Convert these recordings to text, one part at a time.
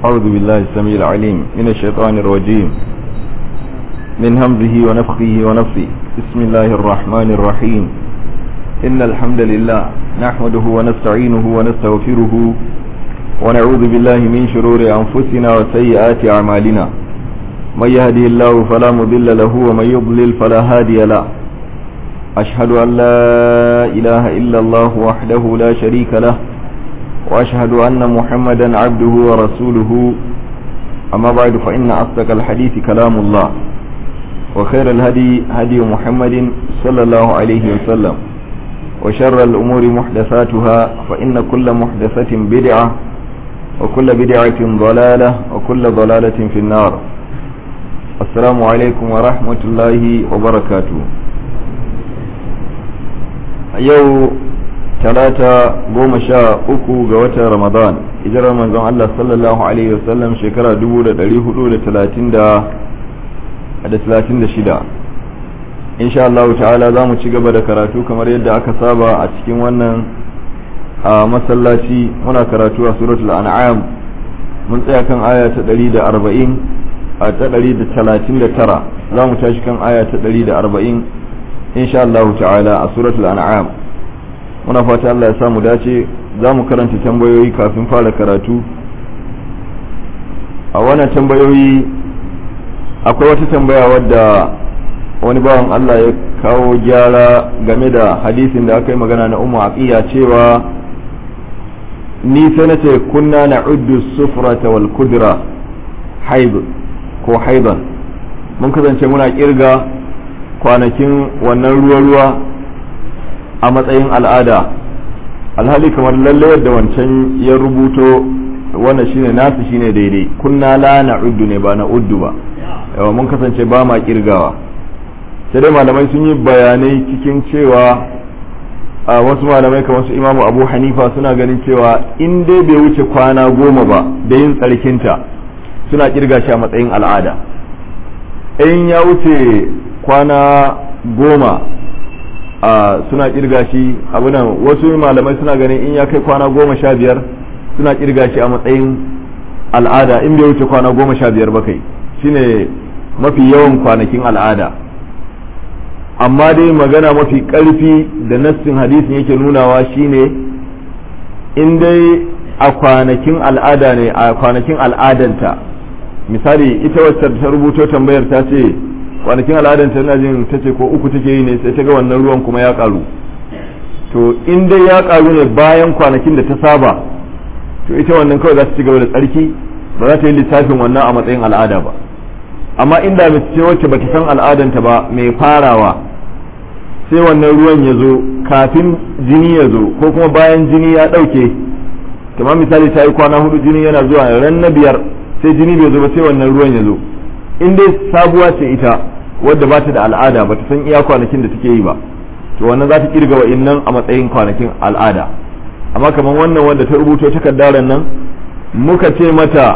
أعوذ بالله السميع العليم من الشيطان الرجيم من همزه ونفخه ونفسه بسم الله الرحمن الرحيم إن الحمد لله نحمده ونستعينه ونستغفره ونعوذ بالله من شرور أنفسنا وسيئات أعمالنا من يهده الله فلا مضل له ومن يضلل فلا هادي له أشهد أن لا إله إلا الله وحده لا شريك له وأشهد أن محمدا عبده ورسوله أما بعد فإن أصدق الحديث كلام الله وخير الهدي هدي محمد صلى الله عليه وسلم وشر الأمور محدثاتها فإن كل محدثة بدعة وكل بدعة ضلالة وكل ضلالة في النار السلام عليكم ورحمة الله وبركاته yau talata goma sha uku ga watan ramadan hijirar manzon Allah sallallahu alaihi wasallam shekara dubu da dari hudu da talatin da talatin da shida insha Allah ta'ala za mu ci gaba da karatu kamar yadda aka saba a cikin wannan a masallaci muna karatu a suratul an'am mun tsaya kan aya ta ɗari da arba'in a ta ɗari da talatin da tara za mu tashi kan aya ta ɗari da arba'in insha Allah ta'ala a suratul an'am muna fata Allah ya samu dace za mu karanta tambayoyi kafin fara karatu a wannan tambayoyi akwai wata tambaya wadda wani bawan Allah ya kawo gyara game da hadisin da aka yi magana na umu aqiya cewa ni sai na ce kunna na uddu sufrata wal kudra haib ko haiban mun kasance muna kirga kwanakin wannan ruwa-ruwa a matsayin al'ada alhali kamar lalle yadda wancan ya rubuto wannan shine nasu shine daidai kunna la na uddu ne ba na uddu ba yawa mun kasance ba ma kirgawa sai dai malamai sun yi bayanai cikin cewa a wasu malamai kamar su imamu abu hanifa suna ganin cewa in dai bai wuce kwana goma ba da yin tsarkinta suna kirga shi a matsayin al'ada in ya wuce kwana goma a suna kirga shi abunan wasu malamai suna ganin in ya kai kwana goma sha biyar suna kirga shi a matsayin al'ada in bai wuce kwana goma sha biyar ba kai shine mafi yawan kwanakin al'ada amma dai magana mafi ƙarfi da nassin hadisin yake nunawa shine in dai a kwanakin al'ada ne a kwanakin al'adanta misali ita wacce ta rubuto tambayar ta ce kwanakin al'adanta tana jin ta ce ko uku take yi ne sai ta ga wannan ruwan kuma ya karu to in dai ya karu ne bayan kwanakin da ta saba to ita wannan kawai za ta ci gaba da tsarki ba za ta yi lissafin wannan a matsayin al'ada ba amma inda mace ce wacce bata san al'adanta ba mai farawa sai wannan ruwan ya zo kafin jini ya zo ko kuma bayan jini ya ɗauke kamar misali ta yi kwana hudu jini yana zuwa ran na biyar sai jini bai zo ba sai wannan ruwan ya zo in dai sabuwa ce ita wadda ba ta da al'ada ba ta san iya kwanakin da take yi ba to wannan za ta kirga wa innan a matsayin kwanakin al'ada amma kamar wannan wanda ta rubuto takardar nan muka ce mata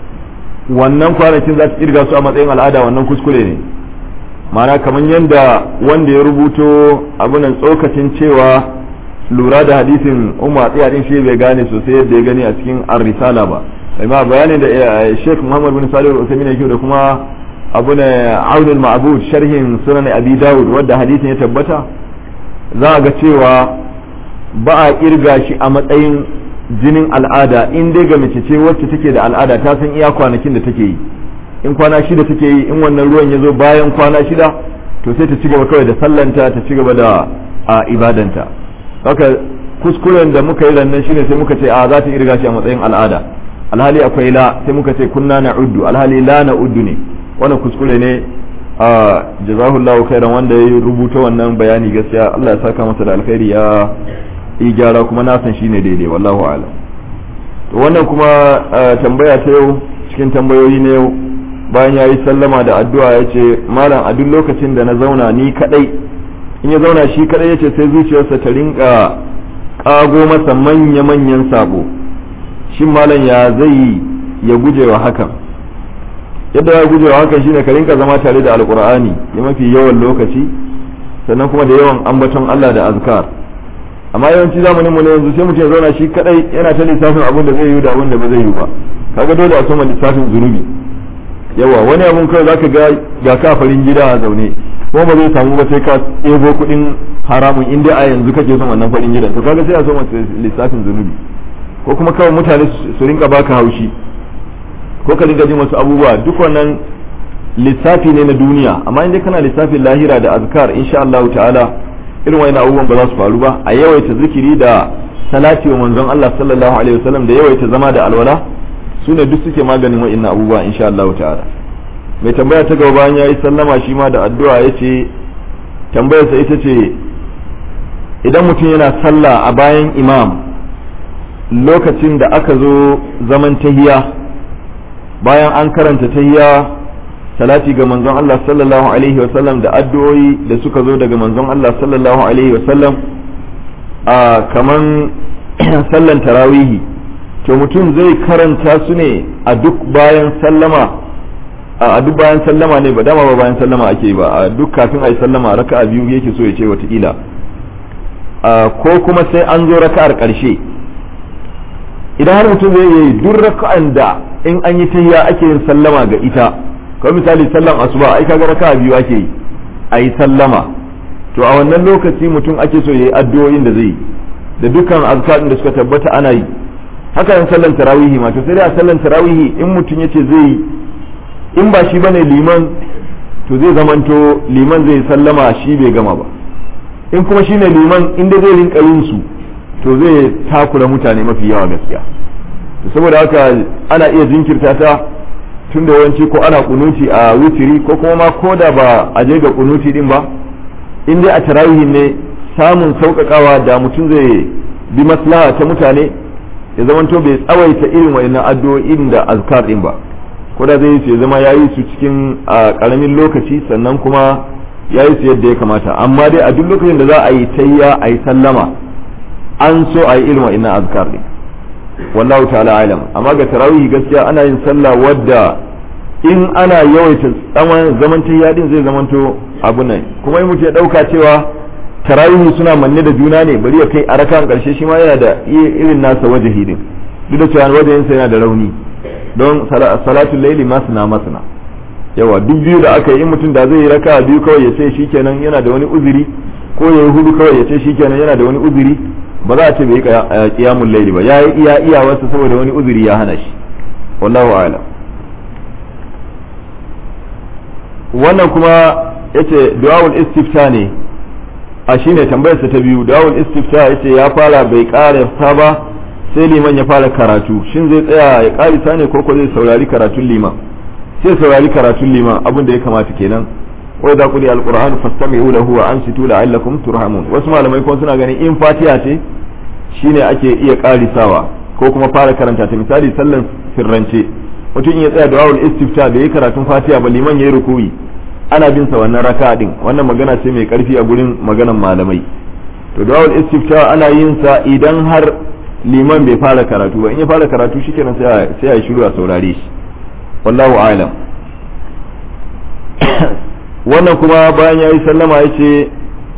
wannan kwanakin za ta kirga su a matsayin al'ada wannan kuskure ne ma'ana kamar yadda wanda ya rubuto abunan tsokacin cewa lura da hadisin umar tsiya din shi bai gane sosai yadda ya gani a cikin ar-risala ba amma bayanin da Sheikh Muhammad bin Salih al-Uthaymeen yake da kuma abu ne Aunul Ma'bud sharhin sunan Abi Dawud wanda hadisin ya tabbata za a ga cewa ba a kirga shi a matsayin jinin al'ada in dai ga mace ce wacce take da al'ada ta san iya kwanakin da take yi in kwana shida take yi in wannan ruwan ya zo bayan kwana shida to sai ta ci gaba kawai da sallanta ta ci gaba da a ibadanta haka kuskuren da muka yi rannan shine sai muka ce a za ta irga shi a matsayin al'ada alhali akwai la sai muka ce kunna na uddu alhali la na uddu ne wannan kuskure ne a jazahullahu khairan wanda ya rubuta wannan bayani gaskiya Allah ya saka masa da alkhairi ya yi gyara kuma na san shine daidai wallahu a'lam to wannan kuma tambaya ta yau cikin tambayoyi ne yau bayan ya yi sallama da addu'a ya ce malam a duk lokacin da na zauna ni kadai in ya zauna shi kadai ya ce sai zuciyarsa ta rinka kago masa manya-manyan sabo shin malam ya zai ya guje wa hakan yadda ya guje wa hakan shine ka rinka zama tare da alkur'ani ya mafi yawan lokaci sannan kuma da yawan ambaton Allah da azkar amma yawanci zamanin mu ne yanzu sai mutum ya zauna shi kadai yana ta lissafin abin da zai yi da abin da ba zai yi ba kaga dole a soma lissafin zunubi yawa wani abun kawai zaka ga ga kafarin gida a zaune ko ba zai samu ba sai ka ɗebo kuɗin haramun inda a yanzu kake son wannan farin gidan to kaga sai a soma lissafin zunubi ko kuma kawai mutane su rinka baka haushi ko ka rinka jin wasu abubuwa duk wannan lissafi ne na duniya amma inda kana lissafin lahira da azkar insha Allah ta'ala irin wani abubuwan ba za su faru ba a yawaita zikiri da salati wa manzon Allah sallallahu alaihi wasallam da yawaita zama da alwala su ne duk suke maganin wa'annan abubuwa insha Allah ta'ala mai tambaya ta gaba bayan yayi sallama shi ma da addu'a yace tambayarsa ita ce idan mutum yana sallah a bayan imam lokacin da aka zo zaman tahiya bayan an karanta tahiya salati ga manzon Allah sallallahu alaihi wasallam da addu'o'i da suka zo daga manzon Allah sallallahu alaihi wasallam a kaman sallan tarawihi to mutum zai karanta su ne a duk bayan sallama a duk bayan sallama ne ba dama ba bayan sallama ake ba a duk kafin a yi sallama raka'a biyu yake so ya ce watakila ko kuma sai an zo raka'ar ƙarshe idan har mutum zai yi duk raka'an da in an yi tahiyya ake yin sallama ga ita kamar misali sallan asuba ai kaga raka'a biyu ake yi a yi sallama to a wannan lokaci mutum ake so yayi addu'o'in da zai da dukkan azkarin da suka tabbata ana yi haka yan sallan tarawihi ma to sai dai a sallan tarawihi in mutum yace zai yi in ba shi bane liman to zai zamanto liman zai sallama shi bai gama ba in kuma shine liman inda zai rinka yin su to zai takura mutane mafi yawa gaskiya saboda haka ana iya jinkirta ta tun da yawanci ko ana kunuti a wutiri ko kuma ma ko da ba a je ga kunuti din ba in dai a tarawihin ne samun sauƙaƙawa da mutum zai bi maslaha ta mutane ya zamanto bai tsawaita irin wayannan addu'o'in da azkar din ba ko da zai ce zama yayi su cikin a ƙaramin lokaci sannan kuma yayi su yadda ya kamata amma dai a duk lokacin da za a yi tayya a yi sallama an so a yi irin wayannan azkar din wallahu ta'ala alam amma ga tarawih gaskiya ana yin sallah wadda in ana yawaita zaman zaman tayyadin zai zamanto abu nan kuma in mutum ya dauka cewa tarawih suna manne da juna ne bari ya kai a rakan karshe shi ma yana da irin nasa wajahi din duk da cewa wajahin sa yana da rauni don salatul layli masna masna yawa duk biyu da aka yi in mutum da zai yi raka biyu kawai ya ce shikenan yana da wani uzuri ko ya yi hudu kawai ya ce shikenan yana da wani uzuri ba za a ce bai kiyamun laili ba ya yi iya iyawarsa saboda wani uzuri ya hana shi wallahu a'lam wannan kuma yace du'aul istifta ne a shine tambayar sa ta biyu du'aul istifta yace ya fara bai ƙara ta ba sai liman ya fara karatu shin zai tsaya ya ƙarisa ne ko ko zai saurari karatun liman sai saurari karatun liman abin da ya kamata kenan wa idza quri alquran fastami'u lahu wa ansitu la'allakum turhamun wasu malamai kuma suna ganin in fatiha ce shine ake iya karisawa ko kuma fara karanta ta misali sallan sirrance mutum ya tsaya da wawul istifta da yi karatun fatiha ba liman yayi rukuyi ana bin sa wannan raka din wannan magana ce mai karfi a gurin maganan malamai to da wawul istifta ana yin sa idan har liman bai fara karatu ba in ya fara karatu shikenan sai sai ya shiru a saurare shi wallahu a'lam wannan kuma bayan ya yi sallama ya ce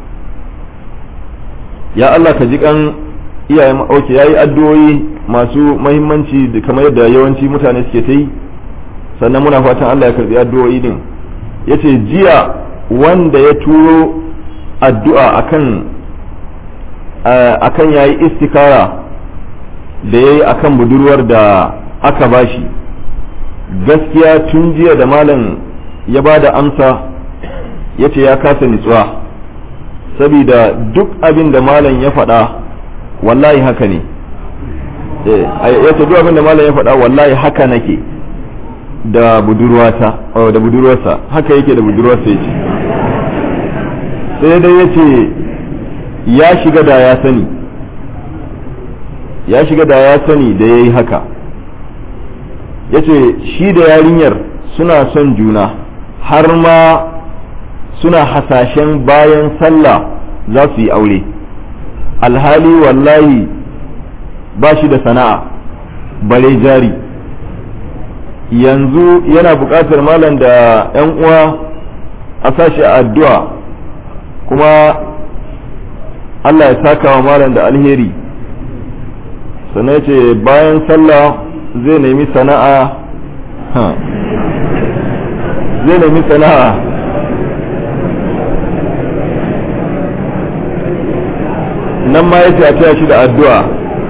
ya Allah ka ji kan iyayen oke ya yi addu'o'i masu mahimmanci kamar yadda yawanci mutane suke ta yi sannan muna fatan Allah ya karbi addu'o'i din ya ce jiya wanda ya turo addu'a akan akan ya yi istikara da ya yi akan budurwar da aka bashi gaskiya tun jiya da malam ya ba da amsa ya ce ya kasa nitsuwa saboda duk abin da malam ya faɗa wallahi haka ne ya ce duk abin da malam ya faɗa wallahi haka nake da budurwata da budurwarsa haka yake da budurwarsa ya ce sai dai ya ce ya shiga da ya sani ya shiga da ya sani da ya yi haka ya ce shi da yarinyar suna son juna har ma suna hasashen bayan sallah za su yi aure alhali wallahi ba shi da sana'a bare jari yanzu yana buƙatar malam da 'yan uwa a sashi a addu'a kuma Allah ya saka wa malam da alheri sannan ce bayan sallah zai nemi sana'a zai nemi sana'a nan ma yace a taya shi da addu'a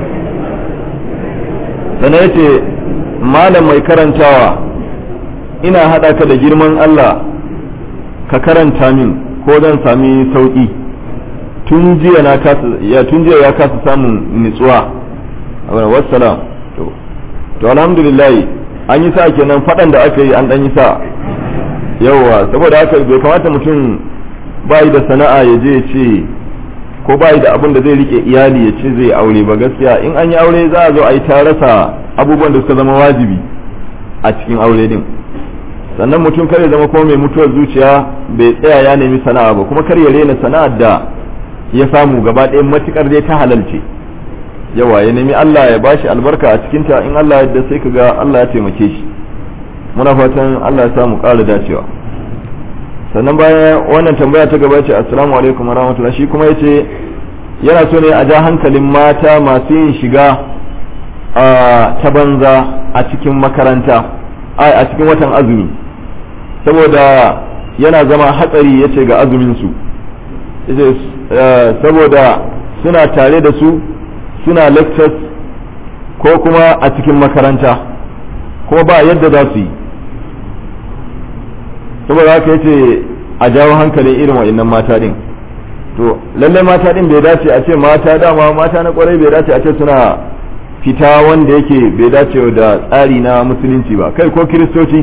sannan yace malam mai karantawa ina haɗa ka da girman Allah ka karanta min ko zan sami sauƙi tun jiya na kasa ya tun jiya ya kasa samun nitsuwa abin wassalam to to alhamdulillah an yi sa kenan faɗan da aka yi an ɗan yi sa yawa saboda haka bai kamata mutum bai da sana'a ya je ya ce ko bai da abin da zai rike iyali ya ce zai aure ba gaskiya in an yi aure za a zo a yi ta rasa abubuwan da suka zama wajibi a cikin aure din sannan mutum kar ya zama kuma mai mutuwar zuciya bai tsaya ya nemi sana'a ba kuma kar ya rena sana'ar da ya samu gaba ɗaya matukar dai ta halalce yawa ya nemi Allah ya bashi albarka a cikinta in Allah yadda sai ka ga Allah ya taimake shi muna fatan Allah ya samu ƙara dacewa sannan bayan wannan tambaya ta gaba ce assalamu alaikum warahmatullahi shi kuma yace yana so ne a ja hankalin mata masu yin shiga ta banza a cikin makaranta a cikin watan azumi saboda yana zama hatsari yace ga azumin su saboda suna tare da su suna lectures ko kuma a cikin makaranta kuma ba yadda za su yi saboda haka yace a jawo hankalin irin wa'annan mata din to lallai mata din bai dace a ce mata dama mata na kwarai bai dace a ce suna fita wanda yake bai dace da tsari na musulunci ba kai ko kiristoci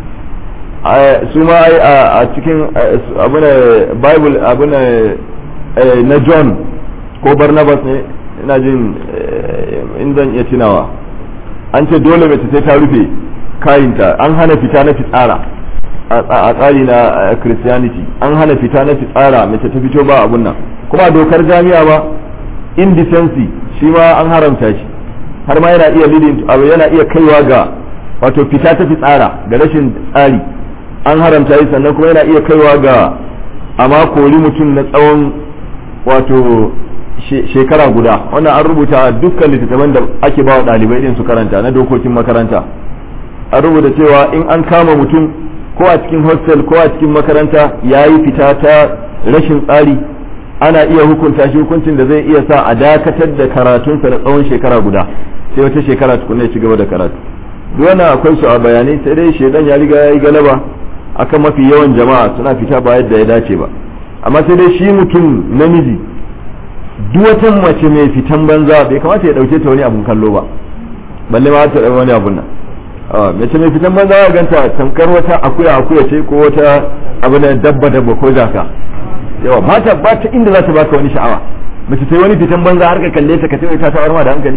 su ma a cikin abuna bible abuna na john ko barnabas ne ina jin in zan iya tunawa an ce dole mace sai ta rufe kayinta an hana fita na fitsara a tsari na christianity an hana fita na fitsara mace ta fito ba abun nan kuma dokar jami'a ba indecency shi ma an haramta shi har ma yana iya leading abu yana iya kaiwa ga wato fita ta fitsara da rashin tsari an haramta shi sannan kuma yana iya kaiwa ga amma kori mutum na tsawon wato shekara guda wannan an rubuta dukkan littattafan da ake ba wa ɗalibai din su karanta na dokokin makaranta an rubuta cewa in an kama mutum ko a cikin hostel ko a cikin makaranta ya yi fita ta rashin tsari ana iya hukunta shi hukuncin da zai iya sa a dakatar da karatunsa na tsawon shekara guda sai wata shekara tukunna ya ci gaba da karatu duk wannan akwai su a bayanai sai dai shedan ya riga ya yi galaba akan mafi yawan jama'a suna fita ba yadda ya dace ba amma sai dai shi mutum namiji duk wata mace mai fitan banza bai kamata ya dauke ta wani abun kallo ba balle ma ta wani abun nan mace mai fitan banza ya ganta tamkar wata akuya akuya ce ko wata abu na dabba dabba ko jaka yawa ba ta ba ta inda za ta baka wani sha'awa mace ta yi wani fitan banza har ka kalle ta ka ce ta tawar ma da hankali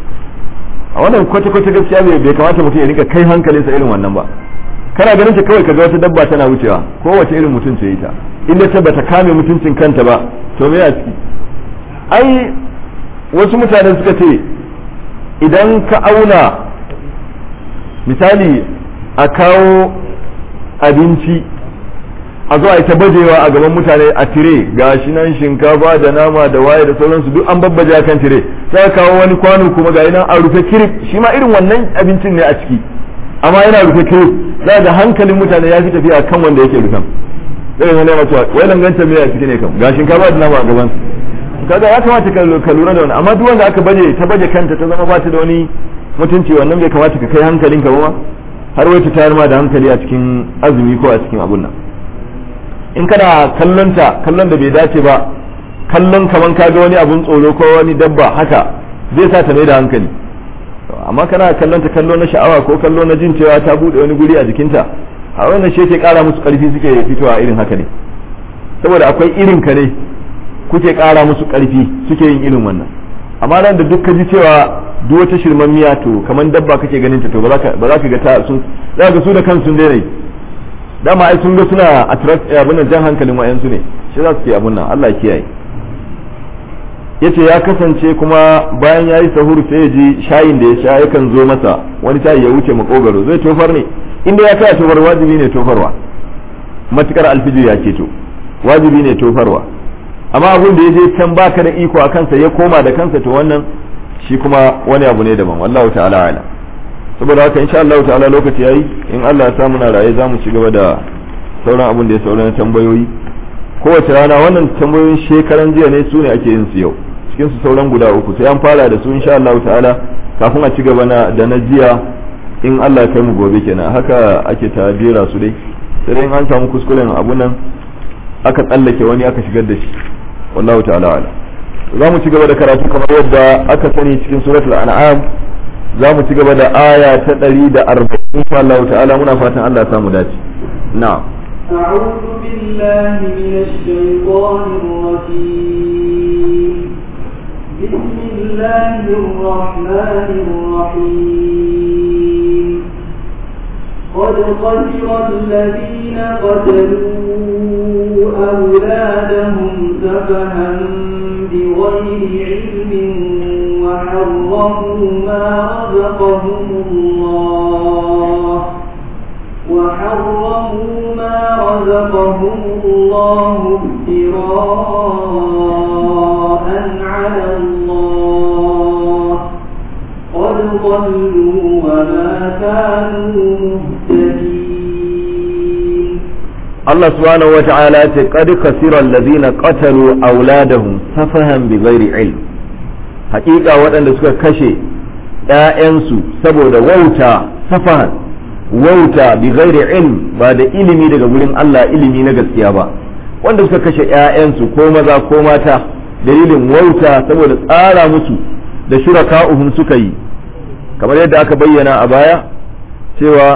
a wannan kwata kwata gaskiya bai kamata mutum ya rika kai hankalinsa irin wannan ba kana ganin ta kawai kaga wata dabba tana wucewa ko wace irin mutum ce ita inda ta bata kame mutuncin kanta ba to me a ciki ai wasu mutane suka ce idan ka auna misali a kawo abinci a zo a ta bajewa a gaban mutane a tire ga shi nan shinkafa da nama da waye da sauransu duk an babbaje kan tire sai kawo wani kwano kuma ga nan a rufe kirif shi ma irin wannan abincin ne a ciki amma yana rufe kirif za ga hankalin mutane ya fi tafiya kan wanda yake rufan irin wani mace wai langanta me a ciki ne kam ga shinkafa da nama a gaban kaga ya kamata ka lura da wani amma duk wanda aka baje ta baje kanta ta zama ba ta da wani mutunci wannan bai kamata ka kai hankalinka ba har wai ta tayar ma da hankali a cikin azumi ko a cikin abun nan in kana kallon ta kallon da bai dace ba kallon kaman ka ga wani abun tsoro ko wani dabba haka zai sa ta mai da hankali amma kana kallon ta kallo na sha'awa ko kallo na jin cewa ta bude wani guri a jikinta a wannan shi yake kara musu karfi suke fitowa irin haka ne saboda akwai irin ka ne kuke kara musu karfi suke yin irin wannan amma nan da duk ka ji cewa duk wata shirman miya to kamar dabba kake ganin ta to ba za ka ga ta sun za ga su da kansu sun daina dama ai sun ga suna attract abin nan jan hankalin wayansu ne shi za su ke abin nan Allah ya kiyaye yace ya kasance kuma bayan yayi sahur sai ya ji shayin da ya sha yakan zo masa wani shayi ya wuce makogaro zai tofar ne inda ya kai tofar wajibi ne tofarwa matukar alfijir ya keto wajibi ne tofarwa amma abin da ya je can baka da iko a kansa ya koma da kansa to wannan shi kuma wani abu ne daban wallahu ta'ala ala saboda haka insha Allah ta'ala lokaci yayi in Allah ya sa muna raye za mu ci gaba da sauran abin da ya sauran tambayoyi kowace rana wannan tambayoyin shekaran jiya ne su ne ake yin su yau cikin su sauran guda uku sai an fara da su insha Allah ta'ala kafin a ci gaba na da na jiya in Allah ya kai mu gobe kenan haka ake ta jera su dai sai dai in an samu kuskuren abun nan aka tsallake wani aka shigar da shi wallahu ta'ala ala za mu ci gaba da karatu kamar yadda aka sani cikin suratul an'am za mu ci gaba da aya ta 140 insha Allah ta'ala muna fatan Allah ya samu dace na'am أعوذ بالله من الشيطان الرجيم بسم الله الرحمن الرحيم قد خسر الذين قتلوا أولادهم سفها بغير علم وحرموا ما رزقهم الله وحرموا ما رزقهم الله افتراء على الله قد ضلوا وما كانوا مهتدين Allah subhanahu wa ta'ala ce qad kasira alladhina qatalu auladahum safahan bighairi ilm haƙiƙa waɗanda suka kashe ‘ya'yansu saboda wauta safahan wauta bighairi ilm ba da ilimi daga gurin Allah ilimi na gaskiya ba wanda suka kashe ‘ya'yansu ko maza ko mata dalilin wauta saboda tsara musu da shuraka'uhum suka yi kamar yadda aka bayyana a baya cewa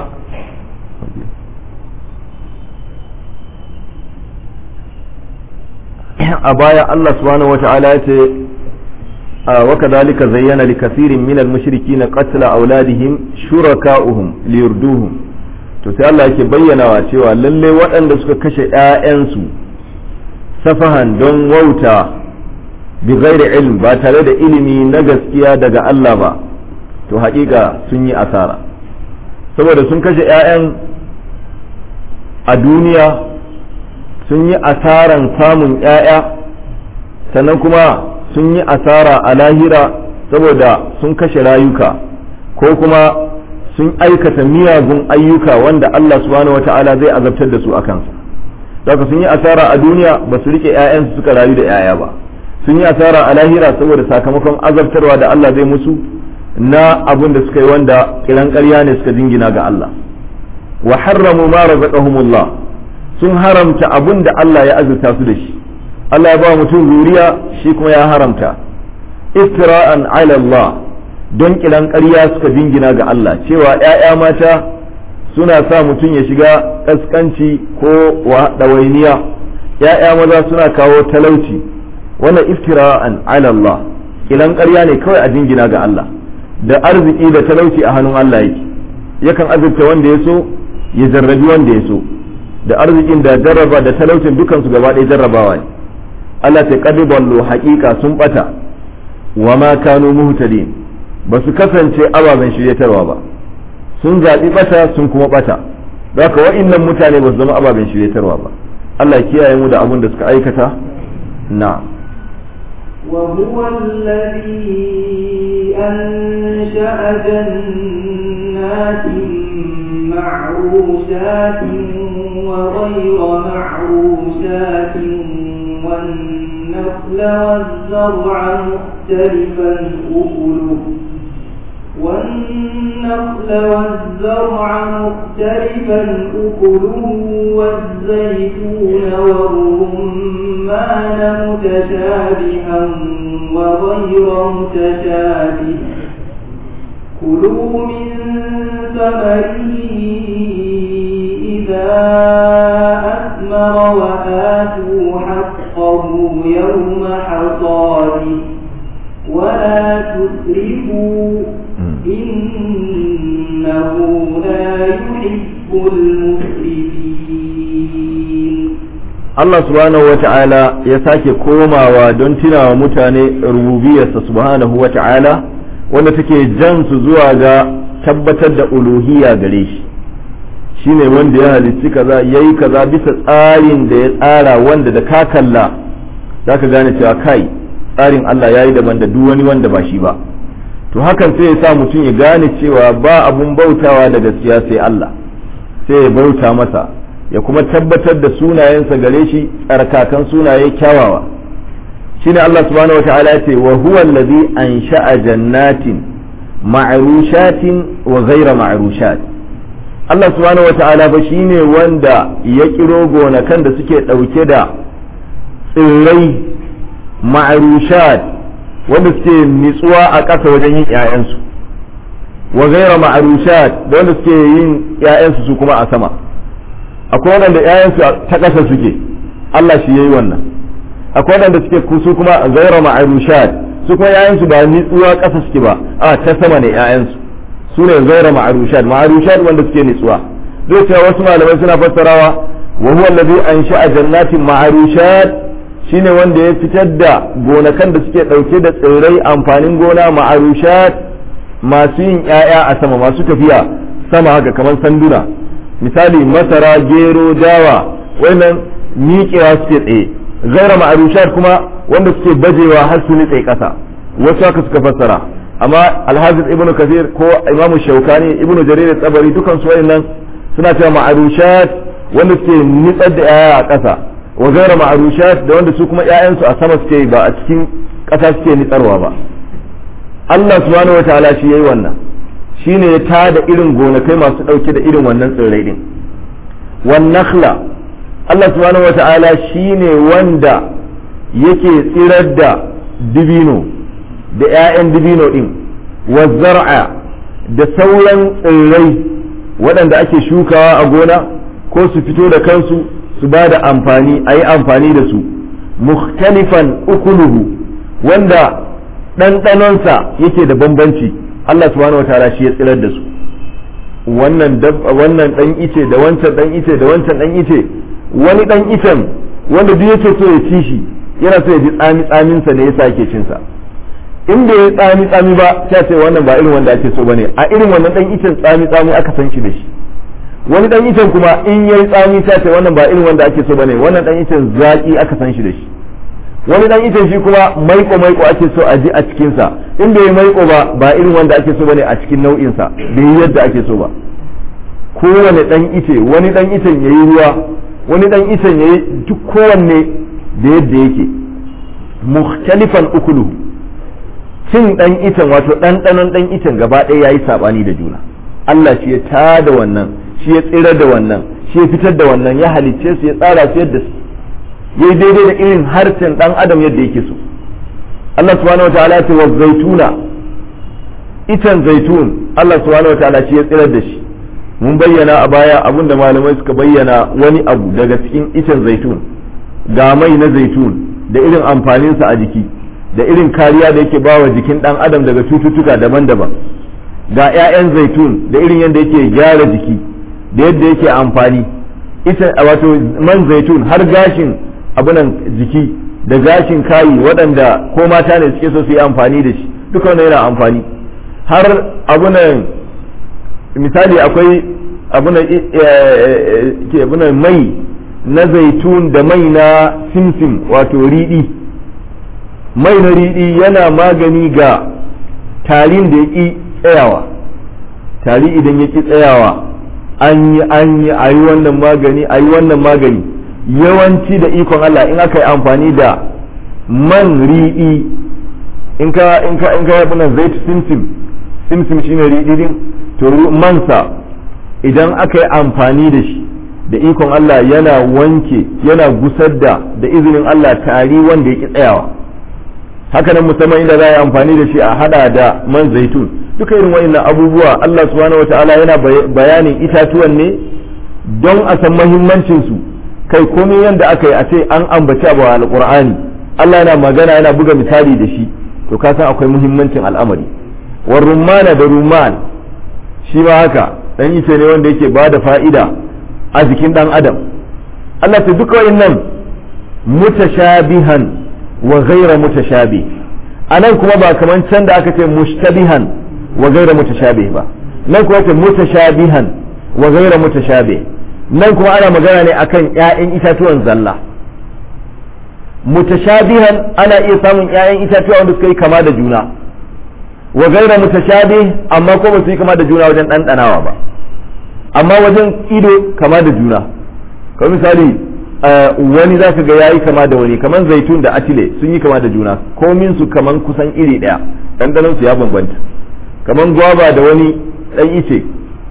a baya Allah subhanahu wata'ala ya ce wa kadhalika zayyana li kathirin min al-mushrikeena qatla awladihim shuraka'uhum liyurduhum to sai Allah yake bayyanawa cewa lalle waɗanda suka kashe ƴaƴansu safahan don wauta bi ghairi ilm ba tare da ilimi na gaskiya daga Allah ba to haƙiƙa sun yi asara saboda sun kashe ƴaƴan a duniya sun yi asaran samun ‘ya'ya sannan kuma sun yi asara a lahira saboda sun kashe rayuka ko kuma sun aikata miyagun ayyuka wanda Allah subhanahu wa ta'ala zai azabtar da su a kansa daga sun yi asara a duniya ba su rike ‘ya'yansu suka rayu da ‘ya'ya ba sun yi asara a lahira saboda sakamakon azabtarwa da Allah zai musu na abin da suka yi wanda kiran ƙarya ne suka jingina ga Allah wa harramu ma razaqahumullah sun haramta abin da Allah ya azurta su da shi Allah ya ba mutum zuriya shi kuma ya haramta iftira'an ala Allah don kilan ƙarya suka jingina ga Allah cewa ‘ya'ya mata suna sa mutum ya shiga ƙasƙanci ko ɗawainiya ‘ya'ya maza suna kawo talauci wannan iftira'an ala Allah kilan ƙarya ne kawai a jingina ga Allah da arziki da talauci a hannun Allah yake yakan azurta wanda ya so ya jarrabi wanda ya so da arzikin da jarraba da talaucin dukansu gaba ɗaya jarrabawa ne Allah ta kadi ballo haƙiƙa sun bata wa ma kanu muhtadin ba su kasance ababen shiryatarwa ba sun zaɓi bata sun kuma bata haka wa'innan mutane ba su zama ababen shiryatarwa ba Allah kiyaye mu da abin da suka aikata na وهو الذي أنشأ جنات معروشات وغير معروشات والنخل والزرع مختلفا أكله والنخل والزرع مختلفا أكله والزيتون والرمان متشابها وغير متشابه كلوا من ثمره إذا أثمر وآتوا حقه يوم حصاده ولا تسرفوا إنه لا يحب المسرفين Allah subhanahu wa ta'ala ya sake komawa don tunawa mutane rububiyarsa subhanahu wa ta'ala wanda take jan su zuwa ga tabbatar da uluhiyya gare shi shine wanda ya halicci kaza yayi kaza bisa tsarin da ya tsara wanda da ka kalla zaka gane cewa kai tsarin Allah yayi daban da duk wani wanda ba shi ba to hakan sai ya sa mutum ya gane cewa ba abun bautawa da gaskiya sai Allah sai ya bauta masa ya kuma tabbatar da sunayensa gare shi tsarkakan sunaye kyawawa shine Allah subhanahu wataala ya ce wa huwa allazi ansha'a jannatin ma'rushatin wa ghayra ma'rushat Allah subhanahu wataala ba shine wanda ya kiro gonakan da suke dauke da tsirrai ma'rushat wanda suke nitsuwa a ƙasa wajen yin 'ya'yansu wa ghayra ma'rushat da wanda suke yin 'ya'yansu su kuma a sama akwai wanda 'ya'yansu ta ƙasa suke Allah shi yayi wannan akwai wanda suke su kuma ghayra ma'rushat su kuma 'ya'yansu ba nitsuwa ƙasa suke ba a ta sama ne 'ya'yansu su ne ghayra ma'rushat ma'rushat wanda suke nitsuwa zai cewa wasu malamai suna fassarawa wa huwa allazi ansha'a jannatin ma'rushat shine wanda ya fitar da gonakan da suke ɗauke da tsirrai amfanin gona ma'arushat masu yin 'ya'ya a sama masu tafiya sama haka kamar sanduna misali masara gero dawa wannan miƙewa suke tsaye gaira ma'arushat kuma wanda suke bajewa har su nitse ƙasa wasu haka suka fassara amma alhafiz ibnu kasir ko imamu shaukani ibnu jarir tsabari dukan su wayannan suna cewa ma'arushat wanda suke nitsar da 'ya'ya a ƙasa wa gaira ma'arushat da wanda su kuma ƴaƴansu a sama suke ba a cikin ƙasa suke nitsarwa ba Allah subhanahu wa ta'ala shi yayi wannan shine ya tada irin gonakai masu ɗauke da irin wannan tsirrai din wan nakhla Allah subhanahu wa ta'ala shine wanda yake tsirar da dibino da ƴaƴan dibino din wa zar'a da sauran tsirrai waɗanda ake shukawa a gona ko su fito da kansu su ba da amfani a yi amfani da su mukhtalifan ukuluhu wanda ɗanɗanonsa yake da bambanci Allah subhanahu wataala shi ya tsirar da su wannan wannan dan ice da wancan dan ice da wancan dan ice wani dan icen wanda duk yake so ya ci shi yana so ya ji tsami tsamin sa ne yasa yake cin sa in bai yi tsami tsami ba sai ce wannan ba irin wanda ake so bane a irin wannan dan icen tsami tsami aka san shi da shi wani dan icen kuma in yayi tsami ta ce wannan ba irin wanda ake so bane wannan dan icen zaki aka san shi da shi wani dan icen shi kuma maiko maiko ake so a ji a cikin sa in bai maiko ba ba irin wanda ake so bane a cikin nau'in sa bai yi yadda ake so ba kowane dan ice wani dan icen yayi ruwa wani dan icen yayi duk kowanne da yadda yake mukhtalifan ukuluhu cin dan icen wato ɗanɗanon dan icen gaba ɗaya yayi sabani da juna Allah shi ya tada wannan shi ya tsira da wannan shi ya fitar da wannan ya halicce su ya tsara su yadda su yayi daidai da irin harshen dan adam yadda yake so Allah subhanahu wataala ya ce wa zaituna itan zaitun Allah subhanahu wataala shi ya tsirar da shi mun bayyana a baya abinda malamai suka bayyana wani abu daga cikin itan zaitun ga mai na zaitun da irin amfaninsa a jiki da irin kariya da yake bawa jikin dan adam daga cututtuka daban-daban ga 'ya'yan zaitun da irin yadda yake gyara jiki da yadda yake amfani ita wato man zaitun har gashin abunan jiki da gashin kayi waɗanda ko mata ne suke so su yi amfani da shi duka wannan yana amfani har abunan misali akwai abunan ke abunan mai na zaitun da mai na simsim wato riɗi mai na riɗi yana magani ga tarin da ya ƙi tsayawa tari idan ya ƙi tsayawa an yi an yi a yi wannan magani a yi wannan magani yawanci da ikon Allah in aka yi amfani da man riɗi in ka in ka in ka yi bunan zaitu simsim simsim shine riɗi din to mansa idan aka yi amfani da shi da ikon Allah yana wanke yana gusar da da izinin Allah tari wanda ya ƙi tsayawa haka nan musamman inda za a yi amfani da shi a hada da man zaitun duka irin wa'annan abubuwa Allah subhanahu wataala yana bayanin itatuwan ne don a san mahimmancin su kai komai yanda aka yi a ce an ambaci abu a alqur'ani Allah yana magana yana buga misali da shi to ka san akwai muhimmancin al'amari war rumana da rumman shi ma haka dan ice ne wanda yake ba da fa'ida a jikin dan adam Allah ta duka wa'annan mutashabihan wa ghaira mutashabih anan kuma ba kaman can da aka ce mushtabihan wa gaira mutashabih ba nan kuma ce mutashabihan wa gaira mutashabih nan kuma ana magana ne akan ƴaƴan itatuwan zalla mutashabihan ana iya samun ƴaƴan itatuwa wanda suka yi kama da juna wa gaira mutashabih amma ko ba su yi kama da juna wajen ɗanɗanawa ba amma wajen ido kama da juna kamar misali wani za ka ga ya yi kama da wani kamar zaitun da atile sun yi kama da juna komin su kaman kusan iri ɗaya ɗanɗanon su ya bambanta kamar gwaba da wani ɗan ice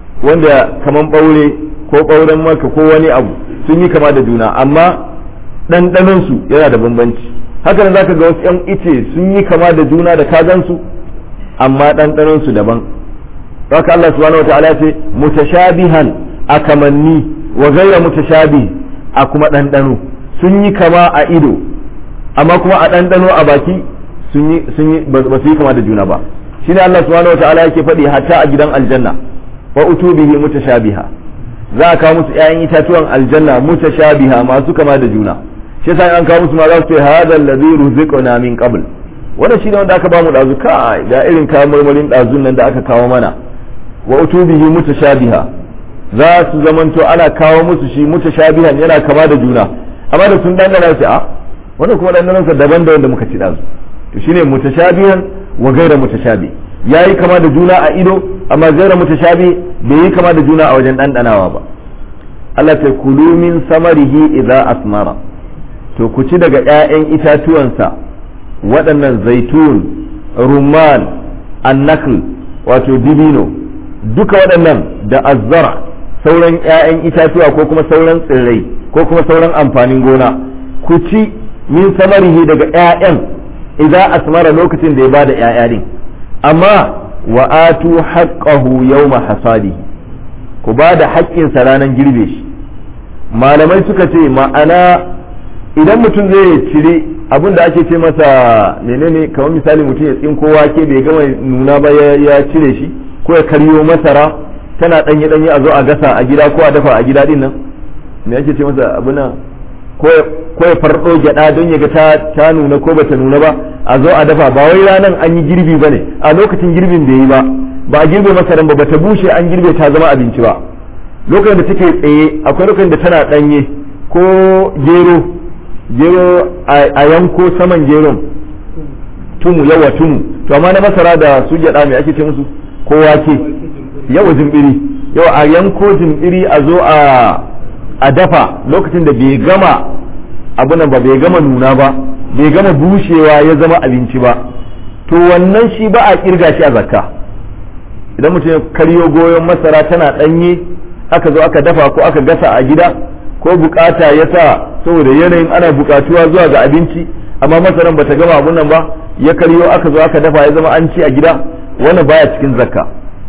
wanda kamar ɓaure ko ɓauren maka ko wani abu sun yi kama da juna amma ɗanɗanon su yana da bambanci haka nan za ka ga wasu 'yan ice sun yi kama da juna da kazansu amma ɗanɗanon su daban haka Allah subhanahu wataala ce mutashabihan a kamanni wa gaira mutashabih a kuma ɗanɗano sun yi kama a ido amma kuma a ɗanɗano a baki sun yi sun yi ba su yi kama da juna ba shine Allah subhanahu wataala yake faɗi hatta a gidan aljanna wa utubihi mutashabiha za a kawo musu ƴaƴan itatuwan aljanna mutashabiha masu kama da juna shi yasa an kawo musu ma za su ce hadha alladhi ruziqna min qabl wanda shi ne wanda aka bamu dazu kai da irin kayan marmarin dazun nan da aka kawo mana wa utubihi mutashabiha za su zamanto ana kawo musu shi mutashabihan yana kama da juna amma da sun dangana sai a wanda kuma dandanan sa daban da wanda muka ci dazu to shine mutashabihan wa gaira mutashabi yayi kama da juna a ido amma gaira mutashabi bai yi kama da juna a wajen dandanawa ba Allah ta kulu min samarihi idza asmara to ku ci daga ƴaƴan itatuwansa waɗannan zaitun rumman annakl wato dibino duka waɗannan da azzara sauran 'ya'yan itatuwa ko kuma sauran tsirrai ko kuma sauran amfanin gona ku ci min samarihi daga 'ya'yan idan asmara lokacin da ya bada 'ya'ya din amma wa atu haqqahu yawma hasadihi ku ba da haƙƙinsa ranar girbe shi malamai suka ce ma'ana idan mutum zai cire abin da ake ce masa menene kamar misali mutum ya tsinko wake bai gama nuna ba ya cire shi ko ya karyo masara tana danye danye a zo a gasa a gida ko a dafa a gida din nan me ake ce masa abuna ko ya fardo gyada don ya ga ta ta nuna ko bata nuna ba a zo a dafa ba wai ranan an yi girbi bane a lokacin girbin bai yi ba ba a girbe masaran ba bata bushe an girbe ta zama abinci ba lokacin da take tsaye akwai lokacin da tana danye ko gero gero a yanko saman geron tumu yawa tumu to amma na masara da su gyada me ake ce musu ko wake yawa jimbiri yawa a yanko jimbiri a zo a dafa lokacin da bai gama abunan ba bai gama nuna ba bai gama bushewa ya zama abinci ba to wannan shi ba a kirga shi a zakka idan mutum ya karyo goyon masara tana danye aka zo aka dafa ko aka gasa a gida ko bukata ya sa saboda yanayin ana bukatuwa zuwa ga abinci amma masaran bata gama abun nan ba ya karyo aka zo aka dafa ya zama an ci a gida wannan baya cikin zakka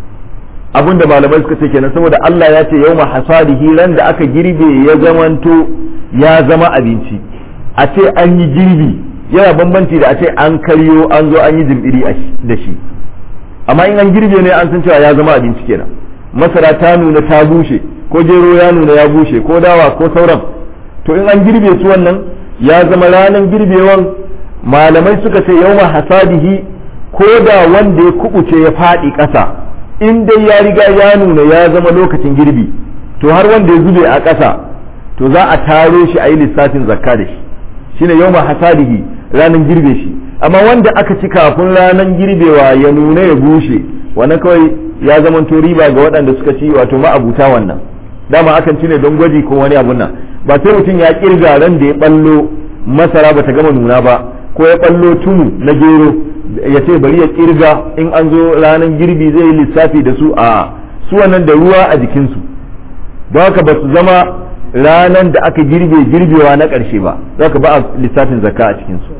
abin da malamai suka ce kenan saboda Allah ya ce yawma hasadihi ran da aka girbe ya zamanto ya zama abinci a ce an yi girbi yana bambanci da a ce an karyo an zo an yi jimbiri da shi amma in an girbe ne an san cewa ya zama abinci kenan masara ta nuna ta bushe ko gero ya nuna ya bushe ko dawa ko sauran to in an girbe su wannan ya zama ranar girbewan malamai suka ce yawma hasadihi ko da wanda ya kubuce ya faɗi ƙasa in dai ya riga ya nuna ya zama lokacin girbi to har wanda ya zube a ƙasa to za a taro shi a yi lissafin zakka da shi shine yawma hasadihi ranar girbe shi amma wanda aka ci kafin ranar girbewa ya nuna ya bushe wannan kawai ya zama to riba ga waɗanda suka ci wato ma'abuta wannan dama akan ci ne don gwaji ko wani abun nan ba sai mutum ya kirga ran da ya ballo masara bata gama nuna ba ko ya ballo tunu na gero ya ce bari ya kirga in an zo ranar girbi zai yi lissafi da su a su wannan da ruwa a jikinsu don haka ba su zama ranar da aka girbe girbewa na ƙarshe ba za ka ba a lissafin zakka a cikinsu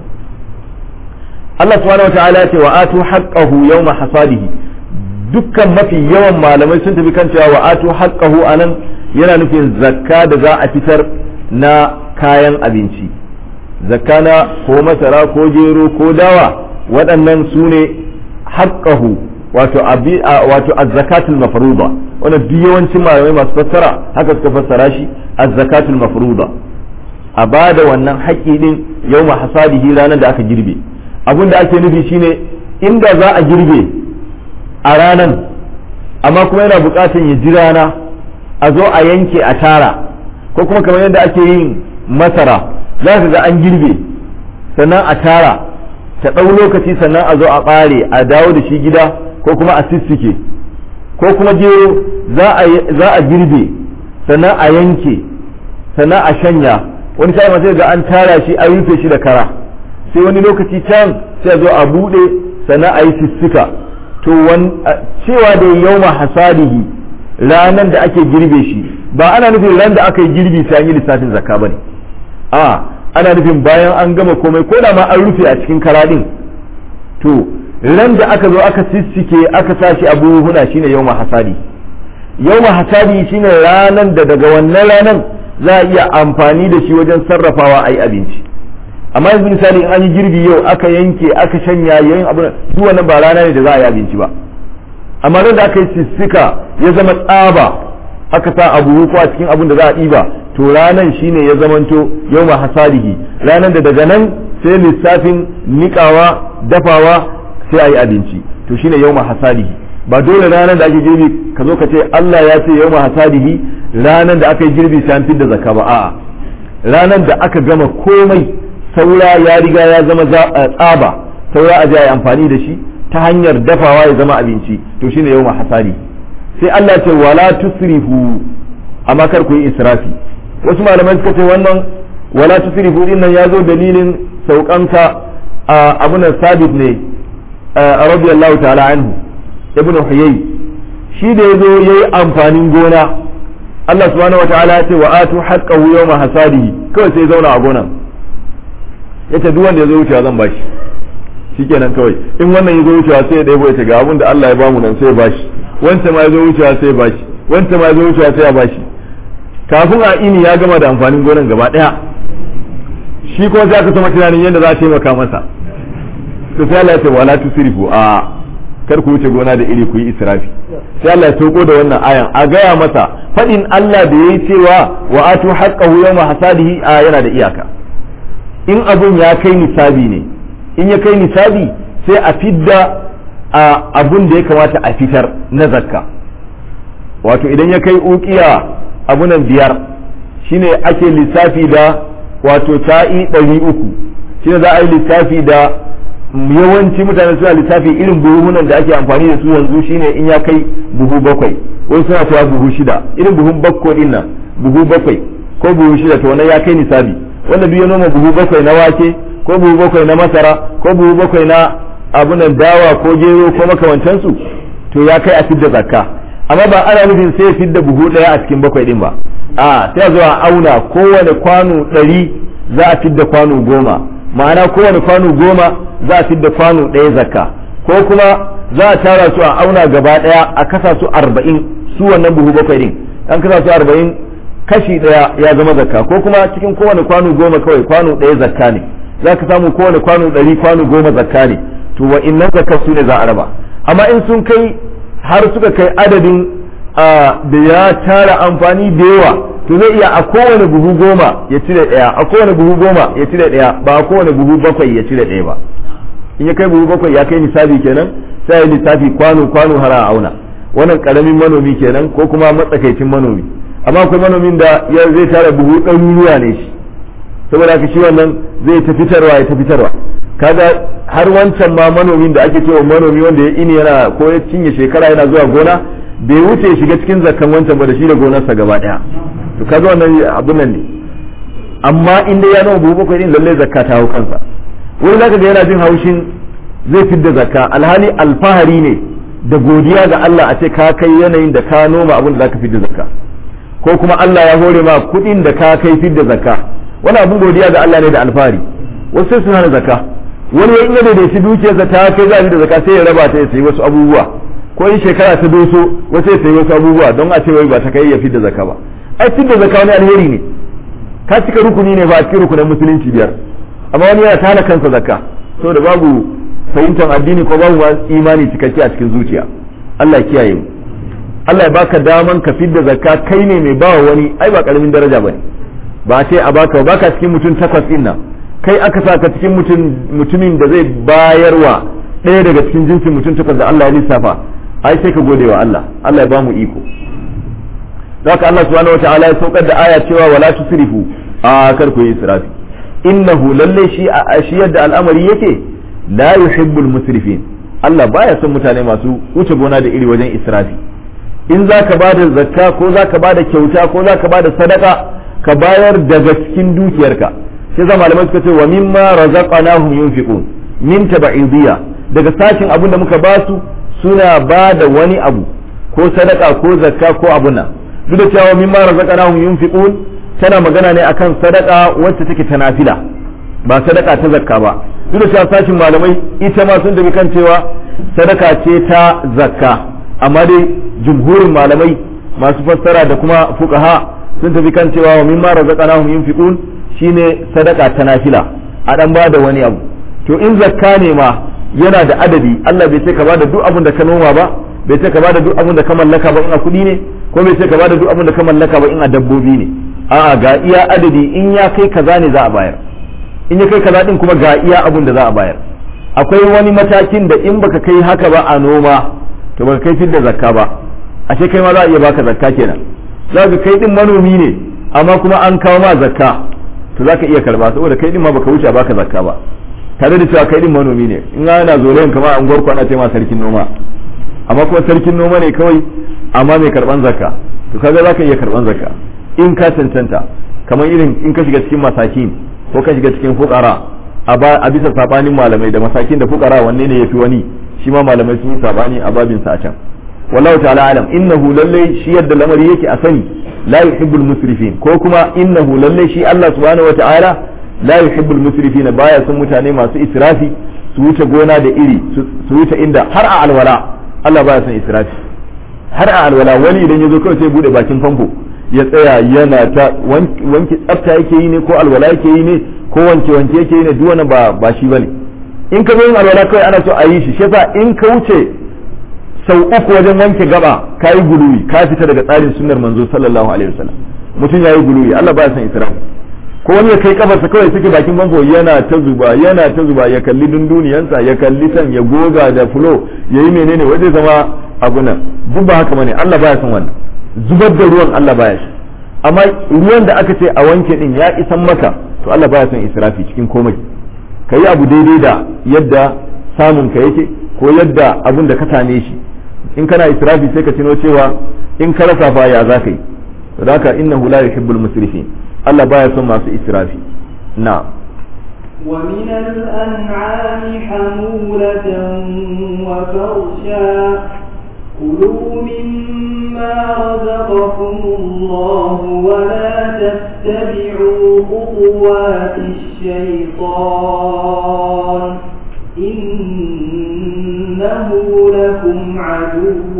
Allah subhanahu wa ta'ala ce wa atu haqqahu yawma hasadihi dukkan mafi yawan malamai sun tafi kan cewa wa atu haqqahu anan yana nufin zakka da za a fitar na kayan abinci zakka na ko masara ko gero ko dawa waɗannan su ne haƙƙahu wato wato azzakatul mafruḍa wannan duk yawancin malamai masu fassara haka suka fassara shi azzakatul mafruḍa a bada wannan haƙƙi din yawma hasadihi ranar da aka girbe abin da ake nufi shine inda za a girbe a ranan amma kuma yana buƙatar ya ji rana a zo a yanke a tara ko kuma kamar yadda ake yin masara za ka ga an girbe sannan a tara ta ɗau lokaci sannan a zo a ɓare a dawo da shi gida ko kuma a sissike ko kuma gero za a girbe sannan a yanke sannan a shanya wani sai sai ga an tara shi an rufe shi da kara sai wani lokaci can sai a zo a buɗe sannan a yi sissika to cewa da yauma hasadihi ranan da ake girbe shi ba ana nufin ran da aka yi girbi sai an yi lissafin zakka bane a ana nufin bayan an gama komai ko da ma an rufe a cikin kara din to ran da aka zo aka sissike aka sa shi a buhuna shine yauma hasadi yauma hasadi shine ranan da daga wannan ranan za a iya amfani da shi wajen sarrafawa a yi abinci amma yanzu misali in an yi girbi yau aka yanke aka shanya yayin abu duk wannan ba rana ne da za a yi abinci ba amma nan da aka yi sissika ya zama tsaba aka sa abu ko a cikin abin da za a ɗiba to ranan shine ya zamanto yau ma hasadihi ranan da daga nan sai lissafin nikawa dafawa sai a yi abinci to shine yau ma hasadihi ba dole ranan da ake girbi ka zo ka ce Allah ya ce yau ma hasadihi ranan da aka yi girbi sai an fidda zakka ba a'a ranan da aka gama komai saura ya riga ya zama tsaba saura a je a yi amfani da shi ta hanyar dafawa ya zama abinci to shine yau hasadi sai Allah ce wala tusrifu amma kar ku yi israfi wasu malamai suka ce wannan wala tusrifu din nan ya zo dalilin saukanka a abunan sabit ne radiyallahu ta'ala anhu ibn huyay shi da yazo yayi amfanin gona Allah subhanahu wataala ya ce wa atu haqqahu yawma hasadihi kawai sai zauna a gonan yace duk wanda yazo wucewa zan bashi shikenan kawai in wannan yazo wucewa sai ya ɗebo ya ce ga abin da Allah ya bamu nan sai ya bashi wancan ma yazo wucewa sai ya bashi wancan ma yazo wucewa sai ya bashi kafin a ini ya gama da amfanin gonan gaba daya shi kuma sai aka sama tunanin yadda za a taimaka masa to sai Allah ya ce wala tusrifu a kar ku wuce gona da iri ku yi israfi sai Allah ya toko da wannan ayan a gaya masa fadin Allah da yayi cewa wa atu haqqahu yawma hasadihi a yana da iyaka in abun ya kai nisabi ne in ya kai nisabi sai a fidda abun da ya kamata a fitar na zakka wato idan ya kai ukiya abunan biyar shine ake lissafi da wato ta'i ɗari uku shine za a yi lissafi da yawanci mutane suna lissafi irin buhunan da ake amfani da su yanzu shine in ya kai buhu bakwai wani suna cewa buhu shida irin buhun bakko din nan buhu bakwai ko buhu shida to wannan ya kai nisabi wanda duk ya noma buhu bakwai na wake ko buhu bakwai na masara ko buhu bakwai na abunan dawa ko gero ko makamantansu to ya kai a fidda zakka amma ba ana nufin sai fidda buhu daya a cikin bakwai din ba a sai a zo a auna kowane kwano ɗari za a fidda kwano goma ma'ana kowane kwano goma za a fidda kwano ɗaya zakka ko kuma za a tara su a auna gaba ɗaya a kasa su arba'in su wannan buhu bakwai din an kasa su arba'in kashi ɗaya ya zama zakka ko kuma cikin kowane kwano goma kawai kwano ɗaya zakka ne za ka samu kowane kwano ɗari kwano goma zakka ne to wa innan zakka su ne za a raba amma in sun kai har suka kai adadin da ya tara amfani da yawa to zai iya a kowane buhu goma ya cire ɗaya a kowane buhu goma ya cire ɗaya ba a kowane buhu bakwai ya cire ɗaya ba in ya kai buhu bakwai ya kai nisabi kenan sai ya lissafi kwano kwano har a auna wannan karamin manomi kenan ko kuma matsakaicin manomi amma akwai manomin da ya zai tara buhu ɗaruruwa ne shi saboda haka shi wannan zai ta fitarwa ya ta fitarwa kaga har wancan ma manomin da ake cewa manomi wanda ya ini yana ko ya cinye shekara yana zuwa gona bai wuce ya shiga cikin zakkan wancan ba da shi da gonarsa gaba daya to kaga wannan abun nan ne amma in dai ya noma buhu bakwai din lalle zakka ta hau kansa wani zaka ga yana jin haushin zai fidda zakka alhali alfahari ne da godiya ga Allah a ce ka kai yanayin da ka noma abin da zaka fidda zakka ko kuma Allah ya hore ma kuɗin da ka kai fidda zakka wani abin godiya ga Allah ne da alfahari wasu sai su hana zakka wani ya inda daidaici dukiyarsa ta kai za da zakka sai ya raba ta ya sayi wasu abubuwa ko in shekara ta doso wasu ya sayi wasu abubuwa don a ce wai ba ta kai ya fidda zakka ba ai fidda zakka wani alheri ne ka cika rukuni ne ba a cikin rukunin musulunci biyar amma wani yana tana kansa zakka saboda babu fahimtar addini ko babu imani cikakke a cikin zuciya Allah kiyaye mu Allah ya baka daman ka fidda zakka kai ne mai bawa wani ai ba karamin daraja bane ba ce a baka ba baka cikin mutum takwas din nan kai aka saka cikin mutumin da zai bayarwa ɗaya daga cikin jinsin mutum takwas da Allah ya lissafa ai sai ka gode wa Allah Allah ya ba mu iko haka Allah subhanahu wataala ya saukar da aya cewa wala tusrifu a kar ku yi israfi innahu lalle shi a shi yadda al'amari yake la yuhibbul musrifin Allah baya son mutane masu wuce gona da iri wajen israfi in zaka bada zakka ko zaka bada kyauta ko zaka bada sadaka ka bayar daga cikin dukiyarka sai zama malamai suka ce wa mimma razaqnahum yunfiqun min tab'idiyya daga sashin abin da muka basu suna ba da wani abu ko sadaka ko zakka ko abun nan duk da cewa mimma razaqnahum yunfiqun tana magana ne akan sadaka wacce take ta nafila ba sadaka ta zakka ba duk da cewa sashin malamai ita ma sun tafi kan cewa sadaka ce ta zakka amma dai jumhurin malamai masu fassara da kuma fuqaha sun tafi kan cewa wa mimma razaqnahum yunfiqun shine sadaka ta nafila a dan ba da wani abu to in zakka ne ma yana da adadi Allah bai ce ka bada duk abin da ka noma ba bai ce ka bada duk abin da ka mallaka ba in a kuɗi ne ko bai ce ka bada duk abin da ka mallaka ba in a dabbobi ne a'a ga iya adadi in ya kai kaza ne za a bayar in ya kai kaza din kuma ga iya abin da za a bayar akwai wani matakin da in baka kai haka ba a noma to baka kai fidda zakka ba ashe kai ma za a iya baka zakka kenan za ka kai din manomi ne amma kuma an kawo ma zakka to za ka iya karba saboda kai din ma baka wuce baka zakka ba tare da cewa kai din manomi ne in ana zolayen kamar an gwarko ana ma sarkin noma amma kuma sarkin noma ne kawai amma mai karban zakka to kaga zaka iya karban zakka in ka cancanta kamar irin in ka shiga cikin masakin ko ka shiga cikin fukara a bisa sabanin malamai da masakin da fukara wanne ne yafi wani shi ma malamai sun yi sabani a babin sa a can wallahu ta'ala alam innahu lallai shi yadda lamari yake a sani la yuhibbul musrifin ko kuma innahu lallai shi Allah subhanahu wa ta'ala la yuhibbul musrifin baya son mutane masu israfi su wuce gona da iri su wuce inda har a alwala Allah baya son israfi har a alwala wani idan yazo kawai sai bude bakin famfo ya tsaya yana ta wanke tsafta yake yi ne ko alwala yake yi ne ko wanke wanke yake yi ne duk wannan ba ba shi bane in ka zo yin alwala kawai ana so a yi shi shi yasa in ka wuce sau uku wajen wanke gaba ka yi guluwi ka fita daga tsarin sunnar manzo sallallahu alaihi wasallam mutum ya yi guluwi Allah baya son israfi ko wani ya kai kafarsa kawai suke bakin bango yana ta zuba yana ta zuba ya kalli dunduniyansa ya kalli san ya goga da fulo ya yi menene waje zama abu nan duk ba haka bane Allah baya son wannan zubar da ruwan Allah baya shi amma ruwan da aka ce a wanke din ya isan maka to Allah baya son israfi cikin komai ka yi abu daidai da yadda samun ka yake ko yadda abun da ka same shi in kana israfi sai ka tuno cewa in ka rasa fa ya za ka yi da haka innahu la yuhibbul musrifin Allah baya son masu israfi na ومن الأنعام حمولة وفرشا كلوا مما رزقكم الله ولا تتبعوا خطوات الشيطان إنه لكم عدو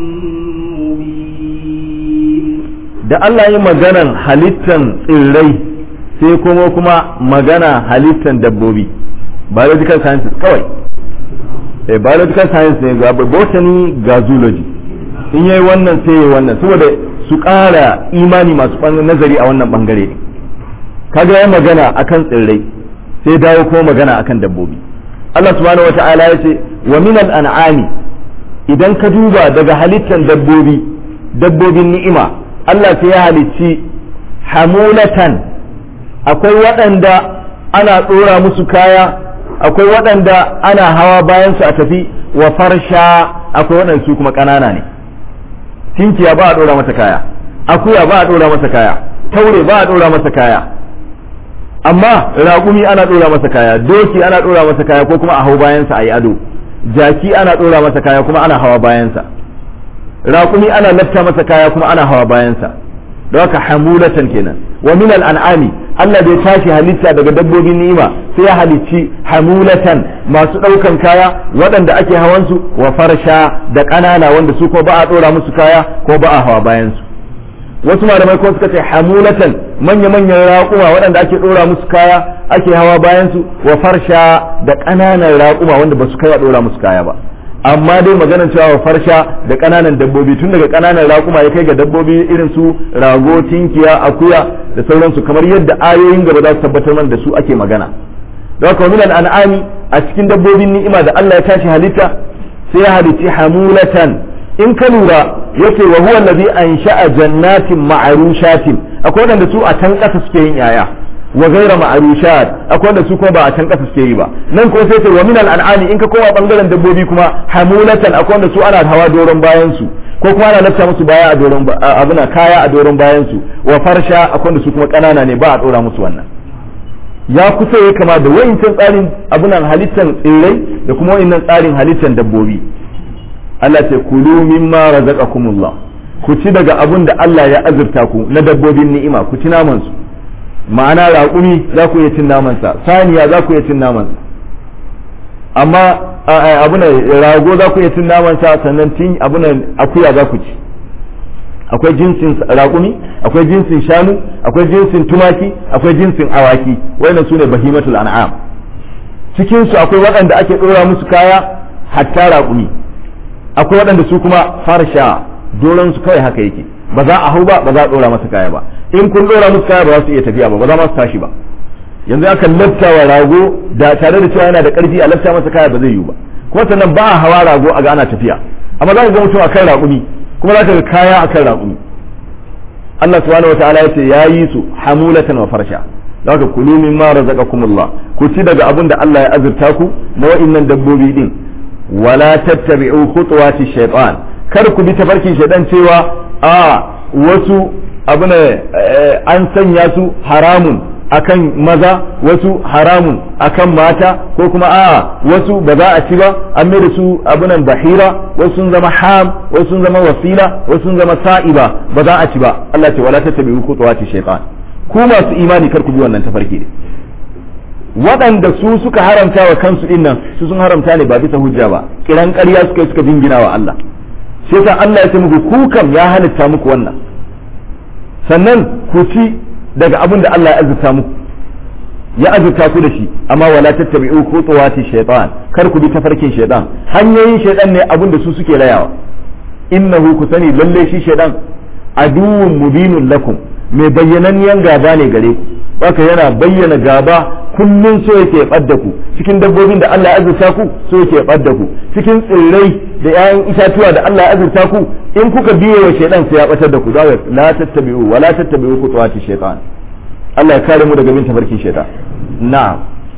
مبين da Allah yi maganan halittan tsirrai sai kuma kuma magana halittan dabbobi biological sciences kawai eh biological science ne ga botany ga zoology in yayi wannan sai yayi wannan saboda su ƙara imani masu nazari a wannan bangare ne kaga ya magana akan tsirrai sai dawo kuma magana akan dabbobi Allah subhanahu wata'ala ya ce wa minal an'ami idan ka duba daga halittan dabbobi dabbobin ni'ima Allah sai ya halicci hamulatan akwai waɗanda ana ɗora musu kaya akwai waɗanda ana hawa bayan su a tafi wa farsha akwai waɗanda su kuma ƙanana ne tinkiya ba a ɗora masa kaya akuya ba a ɗora masa kaya taure ba a ɗora masa kaya amma raƙumi ana ɗora masa kaya doki ana ɗora masa kaya ko kuma a hau bayansa a yi ado jaki ana ɗora masa kaya kuma ana hawa bayansa raƙumi ana lafta masa kaya kuma ana hawa bayansa da haka hamulatan kenan wa min an'ami Allah bai tashi halitta daga dabbobin ni'ima sai ya halicci hamulatan masu ɗaukan kaya waɗanda ake hawansu wa farsha da ƙanana wanda su ko ba a ɗora musu kaya ko ba a hawa bayansu wasu malamai ko suka ce hamulatan manya-manyan raƙuma waɗanda ake ɗora musu kaya ake hawa bayansu wa farsha da ƙananan raƙuma wanda ba su kai a ɗora musu kaya ba amma dai maganar cewa farsha da ƙananan dabbobi tun daga ƙananan raƙuma ya kai ga dabbobi irin su rago tinkiya akuya da sauransu kamar yadda ayoyin gaba za su tabbatar mana da su ake magana da haka min an'ami a cikin dabbobin ni'ima da Allah ya tashi halitta sai ya halicci hamulatan in ka lura yace wa huwa allazi ansha'a jannatin ma'rushatin akwai wanda su a can ƙasa suke yin yaya wa ghayra ma'rushat akwai wanda su kuma ba a can kasa suke yi ba nan ko sai ce wa min al'ami in ka koma bangaren dabbobi kuma hamulatan akwai wanda su ana hawa doron bayan su ko kuma ana lafta musu baya a doron abuna kaya a doron bayan su wa farsha akwai wanda su kuma kanana ne ba a dora musu wannan ya kusa ya kama da wayancan tsarin abunan halittan tsirrai da kuma wayannan tsarin halittan dabbobi Allah ce kulu mimma razaqakumullah ku ci daga abun da Allah ya azurta ku na dabbobin ni'ima ku ci naman su ma'ana raƙumi za ku iya cin naman sa saniya za ku iya cin naman sa amma abuna rago za ku iya cin naman sa sannan tin abuna akuya za ku ci akwai jinsin raƙumi akwai jinsin shanu akwai jinsin tumaki akwai jinsin awaki wannan sune bahimatul an'am cikin su akwai waɗanda ake ɗora musu kaya hatta raƙumi akwai waɗanda su kuma farsha doron su kawai haka yake ba za a hau ba ba za a ɗora masa kaya ba in kun ɗora musu kaya ba za su iya tafiya ba ba za ma su tashi ba yanzu aka lafta wa rago da tare da cewa yana da ƙarfi a lafta masa kaya ba zai yiwu ba kuma sannan ba a hawa rago a ga ana tafiya amma za ka ga mutum akan raƙumi kuma za ka ga kaya akan raƙumi Allah subhanahu wa ta'ala ya ce ya yi su hamulatan wa farsha za ka kulu min ma razaqakumullah ku ci daga abin da Allah ya azurta ku na wa'innan dabbobi din wala tattabi'u khutuwati shaytan kar ku bi tafarkin shaytan cewa a wasu abu ne an sanya su haramun akan maza wasu haramun akan mata ko kuma a wasu ba za a ci ba an mai da su abunan bahira wasu sun zama ham wasu sun zama wasila wasu sun zama sa'iba ba za a ci ba Allah ce wala tattabi'u khutuwati shaytan ku masu imani kar ku bi wannan tafarki ne waɗanda su suka haramta wa kansu din nan su sun haramta ne ba bisa hujja ba kiran ƙarya suka yi suka jingina wa Allah sai yasa Allah ya ce muku ku kam ya halitta muku wannan sannan ku ci daga abin da Allah ya azurta muku ya azurta ku da shi amma wala tattabi'u khutuwati shaytan kar ku bi tafarkin shaytan hanyoyin shaytan ne abin da su suke rayawa innahu ku sani lalle shi shaytan aduwwun mubinun lakum mai bayyananniyan gaba ne gare ku haka yana bayyana gaba kullun so yake ɓadda ku cikin dabbobin da Allah ya azurta ku so yake ɓadda ku cikin tsirrai da 'ya'yan itatuwa da Allah ya azurta ku in kuka biye wa shaidan sai ya batar da ku da la tattabi'u wa la tattabi'u khutuwati shaytan Allah ya kare mu daga bin tafarkin shaitan na'am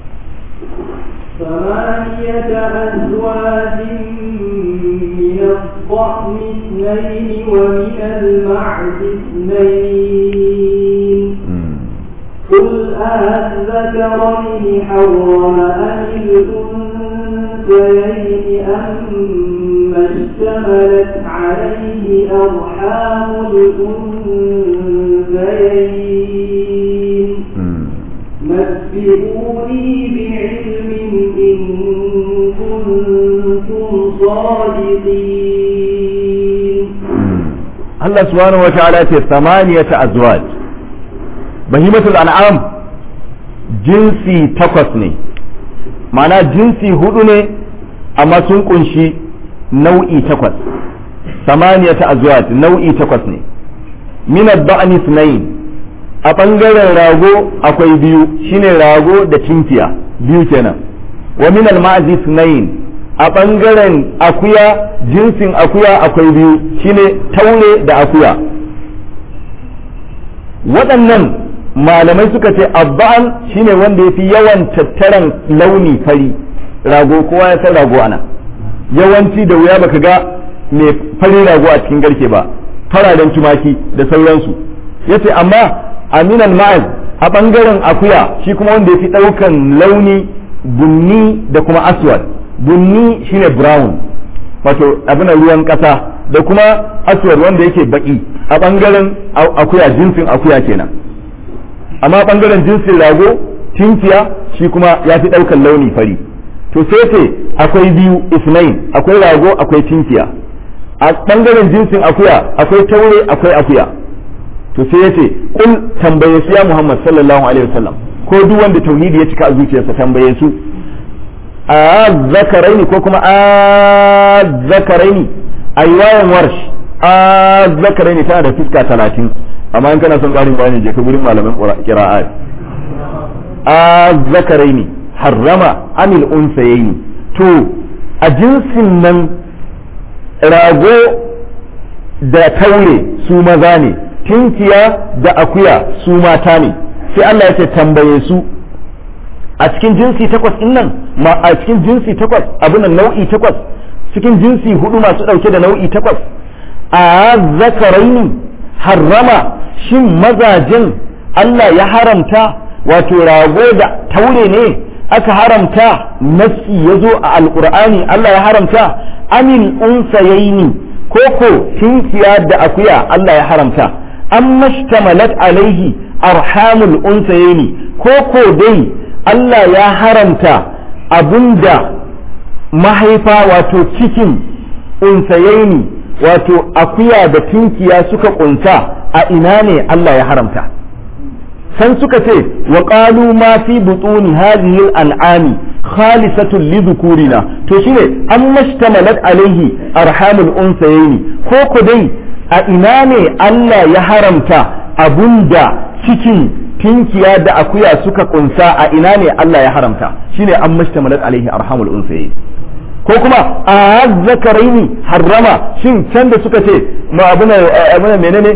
ثمانية أزواج من الضأن اثنين ومن المعز اثنين قل أذكرين حرم أم الأنثيين أما اشتملت عليه أرحام الأنثيين نبئوني بعلم إن كنتم صادقين الله سبحانه وتعالى ثمانية أزواج bahimatul an'am jinsi takwas ne ma'ana jinsi hudu ne amma sun kunshi nau'i takwas samaniyata azwaj nau'i takwas ne min ad-da'ni sunayn a bangaren rago akwai biyu shine rago da tinkiya biyu kenan wa min al-ma'zi sunayn a bangaren akuya jinsin akuya akwai biyu shine taure da akuya waɗannan malamai suka ce abba'an shine wanda ya fi yawan tattaran launi fari rago kowa ya san rago ana yawanci da wuya baka ga mai fari rago a cikin garke ba fararen tumaki da sauransu yace amma aminan ma'az a bangaren akuya shi kuma wanda ya fi ɗaukan launi bunni da kuma aswad bunni shine brown wato abin ruwan ƙasa da kuma aswad wanda yake baki a bangaren akuya jinsin akuya kenan amma bangaren jinsin rago tinkiya shi kuma ya fi ɗaukan launi fari to sai ce akwai biyu isnain akwai rago akwai tinkiya a bangaren jinsin akuya akwai taure akwai akuya to sai ya ce kul tambaye su ya muhammad sallallahu alaihi wasallam ko duk wanda tauhidi ya cika a zuciyarsa tambaye su a zakaraini ko kuma a zakaraini a riwayan warsh a zakaraini tana da fuska talatin amma in kana son ƙarin bayani je ka gurin malaman qira'a a zakaraini harrama amil unsayaini to a jinsin nan rago da taure su maza ne tinkiya da akuya su mata ne sai Allah ya ce tambaye su a cikin jinsi takwas din nan ma a cikin jinsi takwas abin nan nau'i takwas cikin jinsi hudu masu dauke da nau'i takwas a zakaraini harrama shin mazajin Allah ya haramta wato rago da taure ne aka haramta nassi ya zo a alkur'ani Allah ya haramta amin unsayaini koko tinkiya da akuya Allah ya haramta an mashtamalat alaihi arhamul unsayaini koko dai Allah ya haramta abinda mahaifa wato cikin unsayaini wato akuya da tinkiya suka kunta a ina ne Allah ya haramta san suka ce wa qalu ma fi butuni hadhihi al-an'ami khalisatun li dhukurina to shine an mashtamalat alaihi arhamul unsayaini ko ku dai a ina ne Allah ya haramta abunda cikin tinkiya da akuya suka kunsa a ina ne Allah ya haramta shine an mashtamalat alaihi arhamul unsayaini ko kuma a zakaraini harrama shin can da suka ce ma abuna abuna menene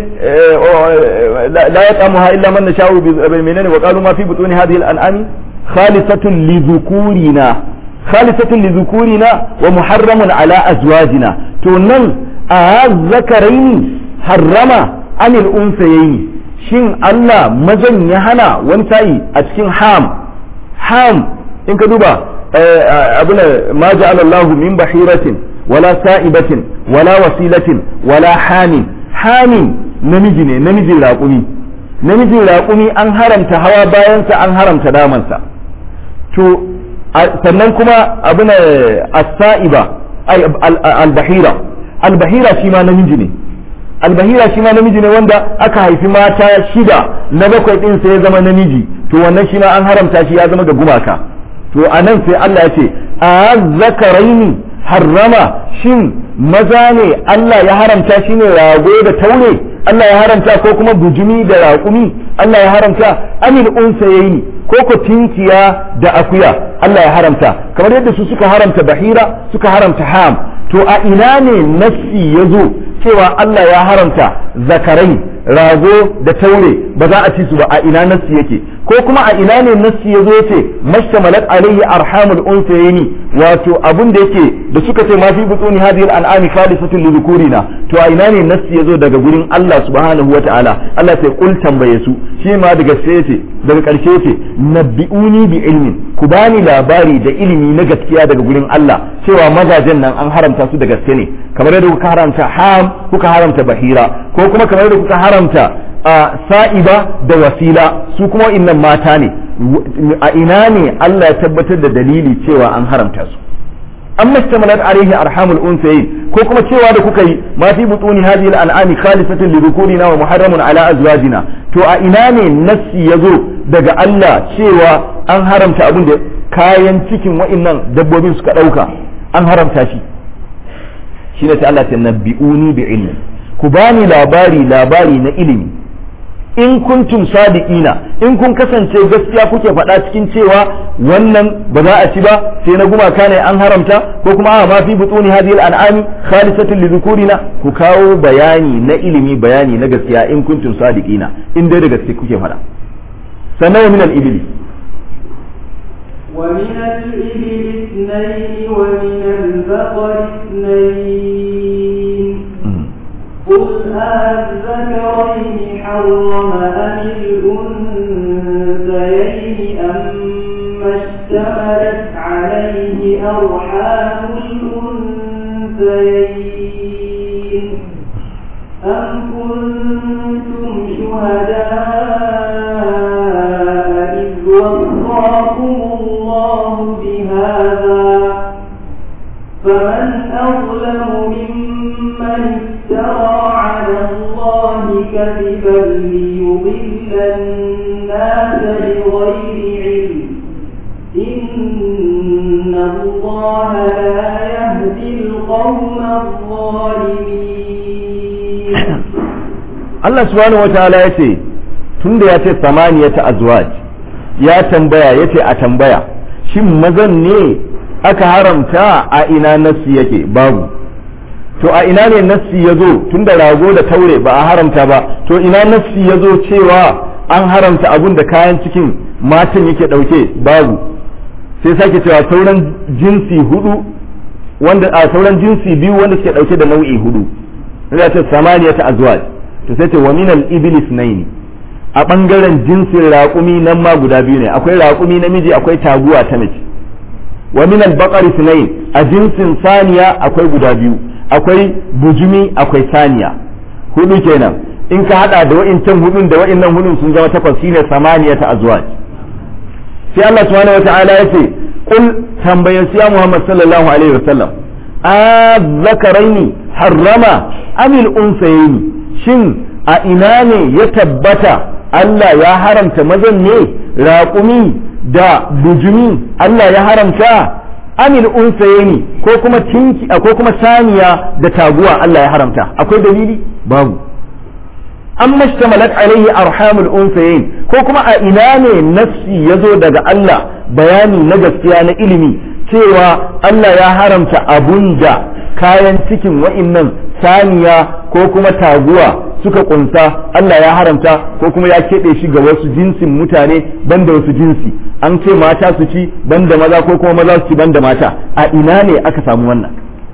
la yaqamuha illa man nasha'u bi menene wa qalu ma fi butuni hadhihi al-an'ami khalisatun li dhukurina khalisatun li dhukurina wa muharramun ala azwajina to nan a zakaraini harrama anil unsayaini shin Allah mazan ya hana wani sa'i a cikin ham ham in ka duba abuna ma ja'ala Allahu min bahiratin wala sa'ibatin wala wasilatin wala hamin hamin namiji ne namijin raƙumi namijin raƙumi an haramta hawa bayansa an haramta damansa to sannan kuma abuna as-sa'iba al-bahira al-bahira shi ma namiji ne albahira shi ma namiji ne wanda aka haifi mata shida na bakwai din sai ya zama namiji to wannan shi ma an haramta shi ya zama ga gumaka to a nan sai Allah ya ce a zakaraini harrama shin maza ne Allah ya haramta shi ne rago da taure Allah ya haramta ko kuma bujumi da raƙumi Allah ya haramta amil unsayaini ko ko tinkiya da akuya Allah ya haramta kamar yadda su suka haramta bahira suka haramta ham to a ina ne nassi ya zo cewa Allah ya haramta zakarai rago da taure ba za a ci su ba a ina nassi yake ko kuma a ina ne nassi ya zo ya ce mashtamalat alaihi arhamul unsayni wato abun da yake da suka ce ma fi butuni hadhihi al-an'ami khalisatun li dhukurina to a ina ne nassi ya zo daga gurin Allah subhanahu wa ta'ala Allah sai kul tambaye su shi ma daga sai yace daga karshe yace nabbi'uni bi ilmin ku bani labari da ilimi na gaskiya daga gurin Allah cewa mazajen nan an haramta su da gaske ne kamar yadda kuka haramta ham kuka haramta bahira ko kuma kamar yadda kuka haramta sa'iba da wasila su kuma innan mata ne a ina ne Allah ya tabbatar da dalili cewa an haramta su an mastamalat alaihi arhamul unsayin ko kuma cewa da kuka yi ma fi butuni hadhihi al-an'ami khalisatan li dhukurina wa muharramun ala azwajina to a ina ne nassi yazo daga Allah cewa an haramta abin da kayan cikin wa'annan dabbobin suka dauka an haramta shi shine sai Allah ya nabbi'uni bi ilmi ku bani labari labari na ilimi in kuntum sadiqina in kun kasance gaskiya kuke faɗa cikin cewa wannan ba za a ci ba sai na gumaka ne an haramta ko kuma a ma fi butuni hadhihi al-an'ami khalisatun li dhukurina ku kawo bayani na ilimi bayani na gaskiya in kuntum sadiqina in dai da gaske kuke faɗa sannan min al-ibli ومن الإبل اثنين ومن البقر اثنين قل أذكرين حرم أم الأنثيين أما اشتملت عليه أرحام الأنثيين أم كنتم شهداء إذ وصاكم الله بهذا فمن أظلم ممن افترى على الله كذبا ليضل الناس بغير علم إن الله لا يهدي القوم الظالمين Allah subhanahu wataala ya ce tunda ya ce samaniyata azwaj ya tambaya ya ce a tambaya shin mazan ne aka haramta a ina nassi yake babu to a ina ne nassi ya zo tunda rago da taure ba a haramta ba to ina nassi ya zo cewa an haramta abun da kayan cikin matan yake ɗauke babu sai sake cewa sauran jinsi hudu wanda a sauran jinsi biyu wanda suke ɗauke da nau'i hudu ya ce samaniya ta azwaj to sai ce wa minal iblis naini a ɓangaren jinsin raƙumi nan ma guda biyu ne akwai raƙumi namiji akwai taguwa ta mace wa minal baqari sunayn a jinsin saniya akwai guda biyu akwai bujumi akwai saniya hudu kenan in ka hada da wa'incan hudun da wa'innan hudun sun zama takwas shine samaniya ta azwaj sai Allah subhanahu wata'ala ya ce kul tambayar siya Muhammad sallallahu alaihi wasallam a zakaraini harrama amil unsayni shin a ina ne ya tabbata Allah ya haramta mazan ne raƙumi da bujumi Allah ya haramta amil unsayni ko kuma tinki ko kuma saniya da taguwa Allah ya haramta akwai dalili babu an mashtamalat alaihi arhamul unsayin ko kuma a ina ne nafsi ya zo daga Allah bayani na gaskiya na ilimi cewa Allah ya haramta abun da kayan cikin wa'innan saniya ko kuma taguwa suka kunsa Allah ya haramta ko kuma ya keɓe shi ga wasu jinsin mutane banda wasu jinsi an ce mata su ci banda maza ko kuma maza su ci banda mata a ina ne aka samu wannan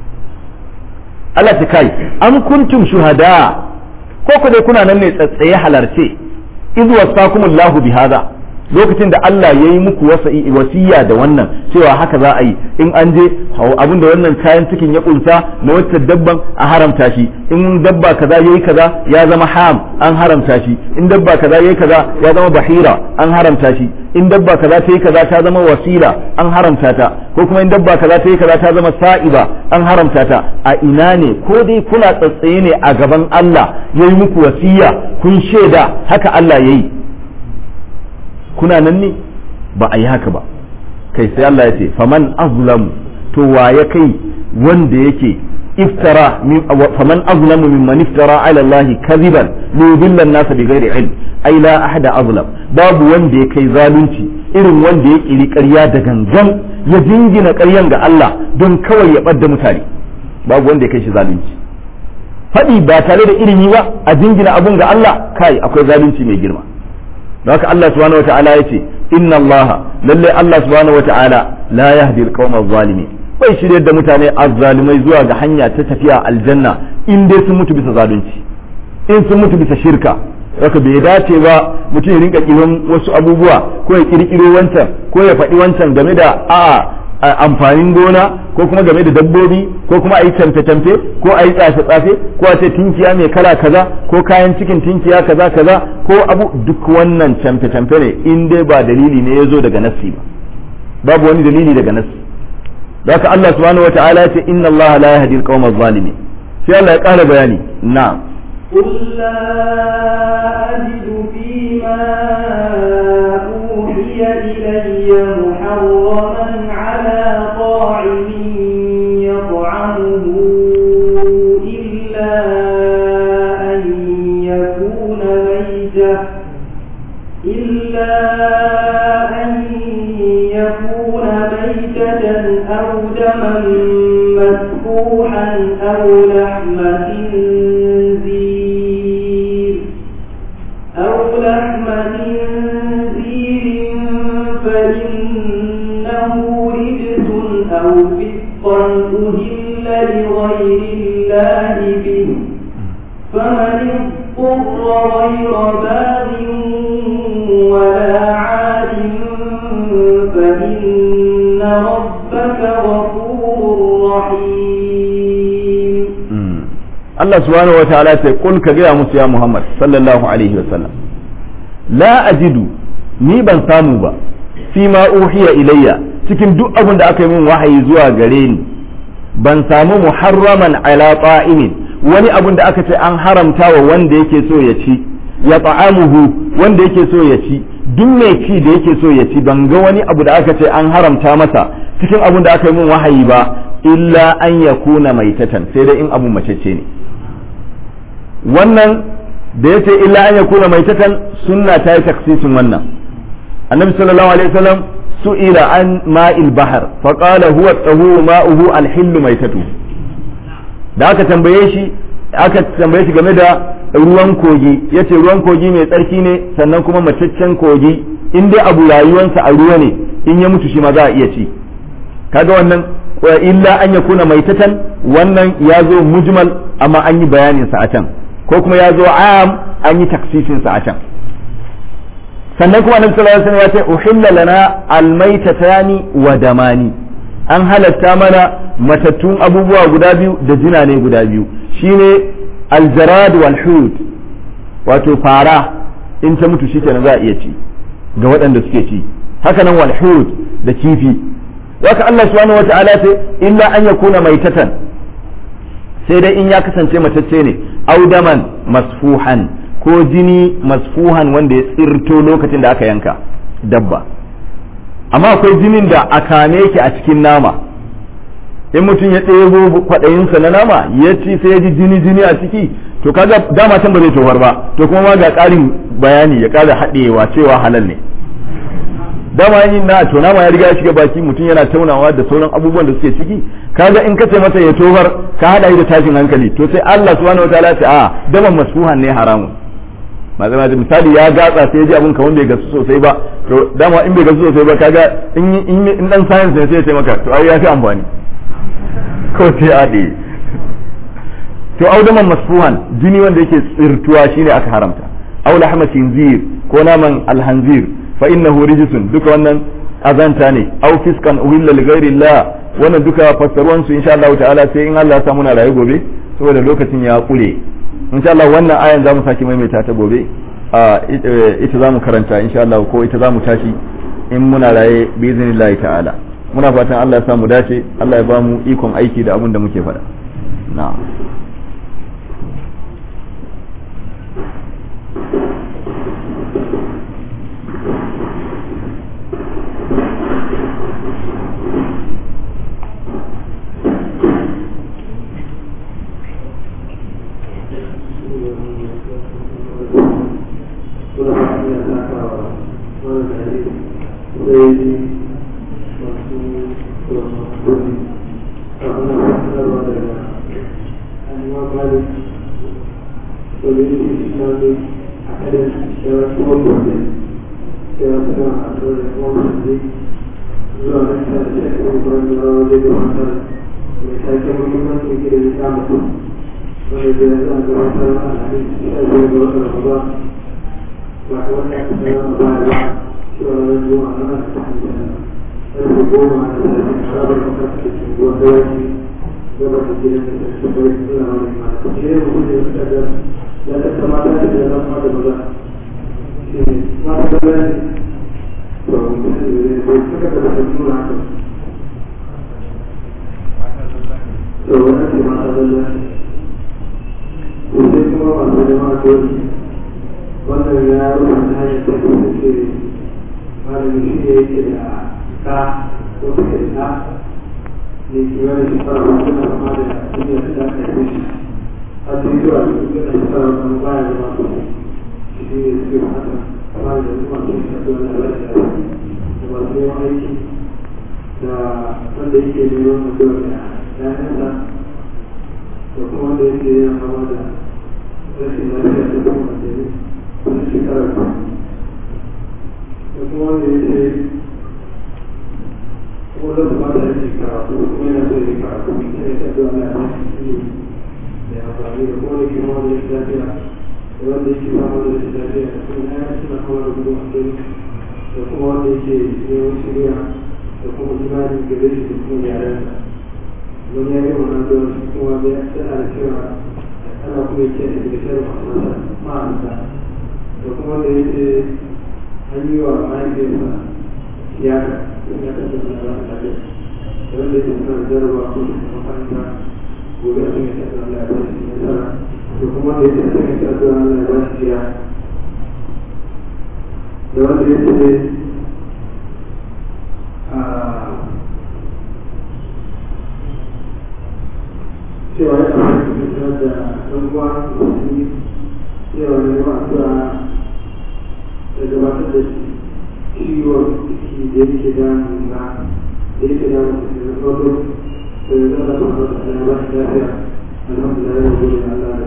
Allah ta kai am kuntum shuhada ko ku dai kuna nan ne tsatsaye halarce iz wasakumullahu bihadha lokacin da Allah ya yi muku wasiya da wannan cewa haka za a yi in an je abin da wannan kayan cikin ya kunsa na wacce dabban a haramta shi in dabba kaza yayi kaza ya zama ham an haramta shi in dabba kaza yayi kaza ya zama bahira an haramta shi in dabba kaza ta yi kaza ta zama wasila an haramta ta ko kuma in dabba kaza ta yi kaza ta zama sa'iba an haramta ta a ina ne ko dai kuna tsatsaye ne a gaban Allah ya yi muku wasiya kun shaida haka Allah ya yi kuna nan ne ba a yi haka ba kai sai Allah ya ce faman azlamu to wa ya kai wanda yake iftara faman azlamu mimman iftara ala Allah kadhiban li yudilla an-nas bighairi ilm ai la ahada azlam babu wanda ya kai zalunci irin wanda ya kiri ƙarya da gangan ya jingina ƙaryan ga Allah don kawai ya ɓadda mutane babu wanda ya kai shi zalunci faɗi ba tare da ilimi ba a jingina abun ga Allah kai akwai zalunci mai girma haka Allah subhanahu wata'ala ya ce inna Allah lalle Allah subhanahu wata'ala la yahdi al-qawma adh-dhalimin bai shirye da mutane azzalimai zuwa ga hanya ta tafiya aljanna in dai sun mutu bisa zalunci in sun mutu bisa shirka haka bai dace ba mutum ya rinka kiran wasu abubuwa ko ya kirkiro wancan ko ya faɗi wancan game da a amfanin gona ko kuma game da dabbobi ko kuma a yi tamfe-tamfe ko a yi tsafe-tsafe ko a ce tinkiya mai kala kaza ko kayan cikin tinkiya kaza kaza ko abu duk wannan tamfe-tamfe ne in dai ba dalili ne ya zo daga nassi ba babu wani dalili daga nassi haka Allah subhanahu wata'ala ya ce inna Allah la yahdi al-qawma adh-dhalimin sai Allah ya ƙara bayani na'am قل لا أجد فيما أوحي إلي محرما على طاعم يطعمه إلا أن يكون ميتة إلا أن يكون ميتة أو دما مسفوحا أو لحم خنزير أو لحم خنزير فإنه رجس أو فسقا أهل لغير الله به فمن اضطر غير باغ ولا عاد فإن ربك غفور رحيم Allah subhanahu wataala ya ce kul ka gaya musu ya Muhammad sallallahu alaihi wasallam la ajidu ni ban samu ba fi ma uhiya ilayya cikin duk abin da aka yi min wahayi zuwa gare ni ban samu muharraman ala ta'imin wani abin da aka ce an haramta wa wanda yake so ya ci ya ta'amuhu wanda yake so ya ci duk mai ci da yake so ya ci ban ga wani abu da aka ce an haramta masa cikin abin da aka yi min wahayi ba illa an yakuna maitatan sai dai in abu macece ne wannan da yace illa an yakuna maitatan sunna ta yi taksisin wannan annabi sallallahu alaihi wasallam su'ila an ma'il bahar fa qala huwa tahuru ma'uhu al-hillu maitatu da aka tambaye shi aka tambaye shi game da ruwan kogi yace ruwan kogi mai tsarki ne sannan kuma mataccen kogi in dai abu rayuwansa a ruwa ne in ya mutu shi ma za a iya ci kaga wannan illa an ya kuna maitatan wannan ya zo mujmal amma an yi bayanin sa a can ko kuma ya zo am an yi taksifin sa a can sannan kuma annabi sallallahu alaihi wasallam ya ce uhilla lana almaitatani wa damani an halatta mana matattun abubuwa guda biyu da jina ne guda biyu shine aljarad wal hud wato fara in ta mutu shikenan za a iya ci ga waɗanda suke ci haka nan wal hud da kifi waka Allah subhanahu wata'ala ce illa an yakuna maitatan sai dai in ya kasance matacce ne audaman masfuhan ko jini masfuhan wanda ya tsirto lokacin da aka yanka dabba amma akwai jinin da a kame yake a cikin nama in mutum ya ɗebo kwaɗayinsa na nama ya ci sai ya ji jini jini a ciki to kaga dama can ba zai tofar ba to kuma ma ga ƙarin bayani ya ƙara haɗewa cewa halal ne dama yin na to nama ya riga ya shiga baki mutum yana taunawa da sauran abubuwan da suke ciki kaga in ka ce masa ya tofar ka haɗa shi da tashin hankali to sai Allah subhanahu wataala ya ce a daman masfuhan ne haramun mazana da misali ya gatsa sai ya ji abin kamar bai gasu sosai ba to dama in bai gasu sosai ba kaga in in dan science ne sai ya ce maka to ai ya fi amfani ko sai a ɗe to audaman masfuhan jini wanda yake tsirtuwa shine aka haramta aw lahma khinzir ko naman alhanzir fa innahu rijsun duka wannan azanta ne aw fiskan uhilla li ghairi Allah wannan duka fassaruwan su insha Allah ta'ala sai in Allah ya samu na rayu gobe saboda lokacin ya kule insha Allah wannan ayan zamu saki maimaita ta gobe ita zamu karanta insha Allah ko ita zamu tashi in muna raye bi iznillahi ta'ala muna fatan Allah ya samu dace Allah ya ba mu ikon aiki da abin da muke faɗa na'am alhamdulillah ya gode Allah da kuma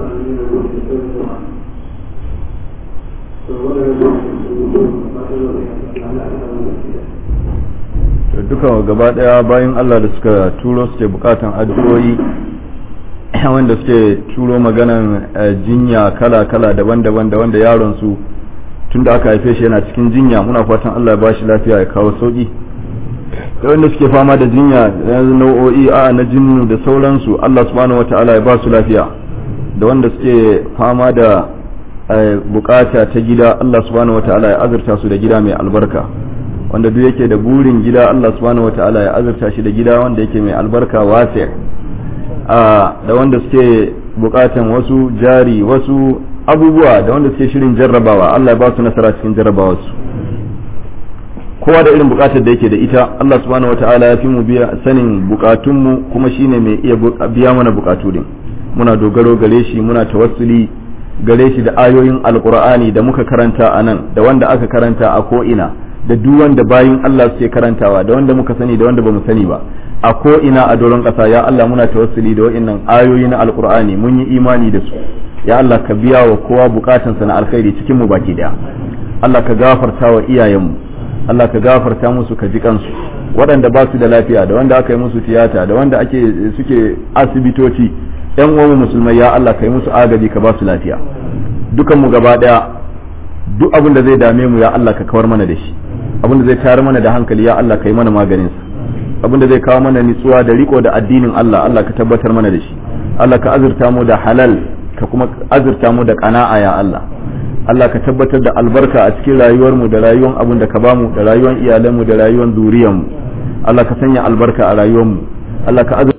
duka gaba daya bayan Allah da suka turo suke bukatan addu'o'i wanda suke turo maganan jinya kala-kala daban-daban da wanda yaron su tun da aka haife shi yana cikin jinya muna fatan Allah ya ba shi lafiya ya kawo sauki da wanda suke fama da jinya yanzu nau'o'i a na jinnu da sauransu Allah subhanahu wata'ala ya ba su lafiya da wanda suke fama da bukata ta gida Allah subhanahu wata'ala ya azurta su da gida mai albarka wanda duk yake da burin gida Allah subhanahu wata'ala ya azurta shi da gida wanda yake mai albarka wasi da wanda suke bukatan wasu jari wasu abubuwa da wanda suke shirin jarrabawa Allah ya ba su nasara cikin jarrabawa su kowa da irin bukatar da yake da ita Allah subhanahu wataala ya fi mu biya sanin bukatunmu kuma shine mai iya biya mana bukatu din muna dogaro gare shi muna tawassuli gare shi da ayoyin alqur'ani da muka karanta a nan da wanda aka karanta a ko ina da duk wanda bayin Allah suke karantawa da wanda muka sani da wanda bamu sani ba a ko ina a doron kasa ya Allah muna tawassuli da wa'annan ayoyi na alqur'ani mun yi imani da su ya Allah ka biya wa kowa bukatansa na alkhairi cikin mu baki daya Allah ka gafarta wa iyayenmu Allah ka gafarta musu ka ji kansu waɗanda ba su da lafiya da wanda aka yi musu tiyata da wanda ake suke asibitoci yan uwan musulmai ya Allah ka yi musu agaji ka ba su lafiya dukan mu gaba daya duk abin da zai dame mu ya Allah ka kawar mana da shi abin da zai tayar mana da hankali ya Allah ka yi mana maganin sa abin da zai kawo mana nitsuwa da riko da addinin Allah Allah ka tabbatar mana da shi Allah ka azurta mu da halal ka kuma azurta mu da qana'a ya Allah Allah ka tabbatar da albarka a cikin rayuwarmu da rayuwar abin da ka bamu da rayuwar iyalanmu da rayuwar zuriyarmu Allah ka sanya albarka a rayuwarmu Allah ka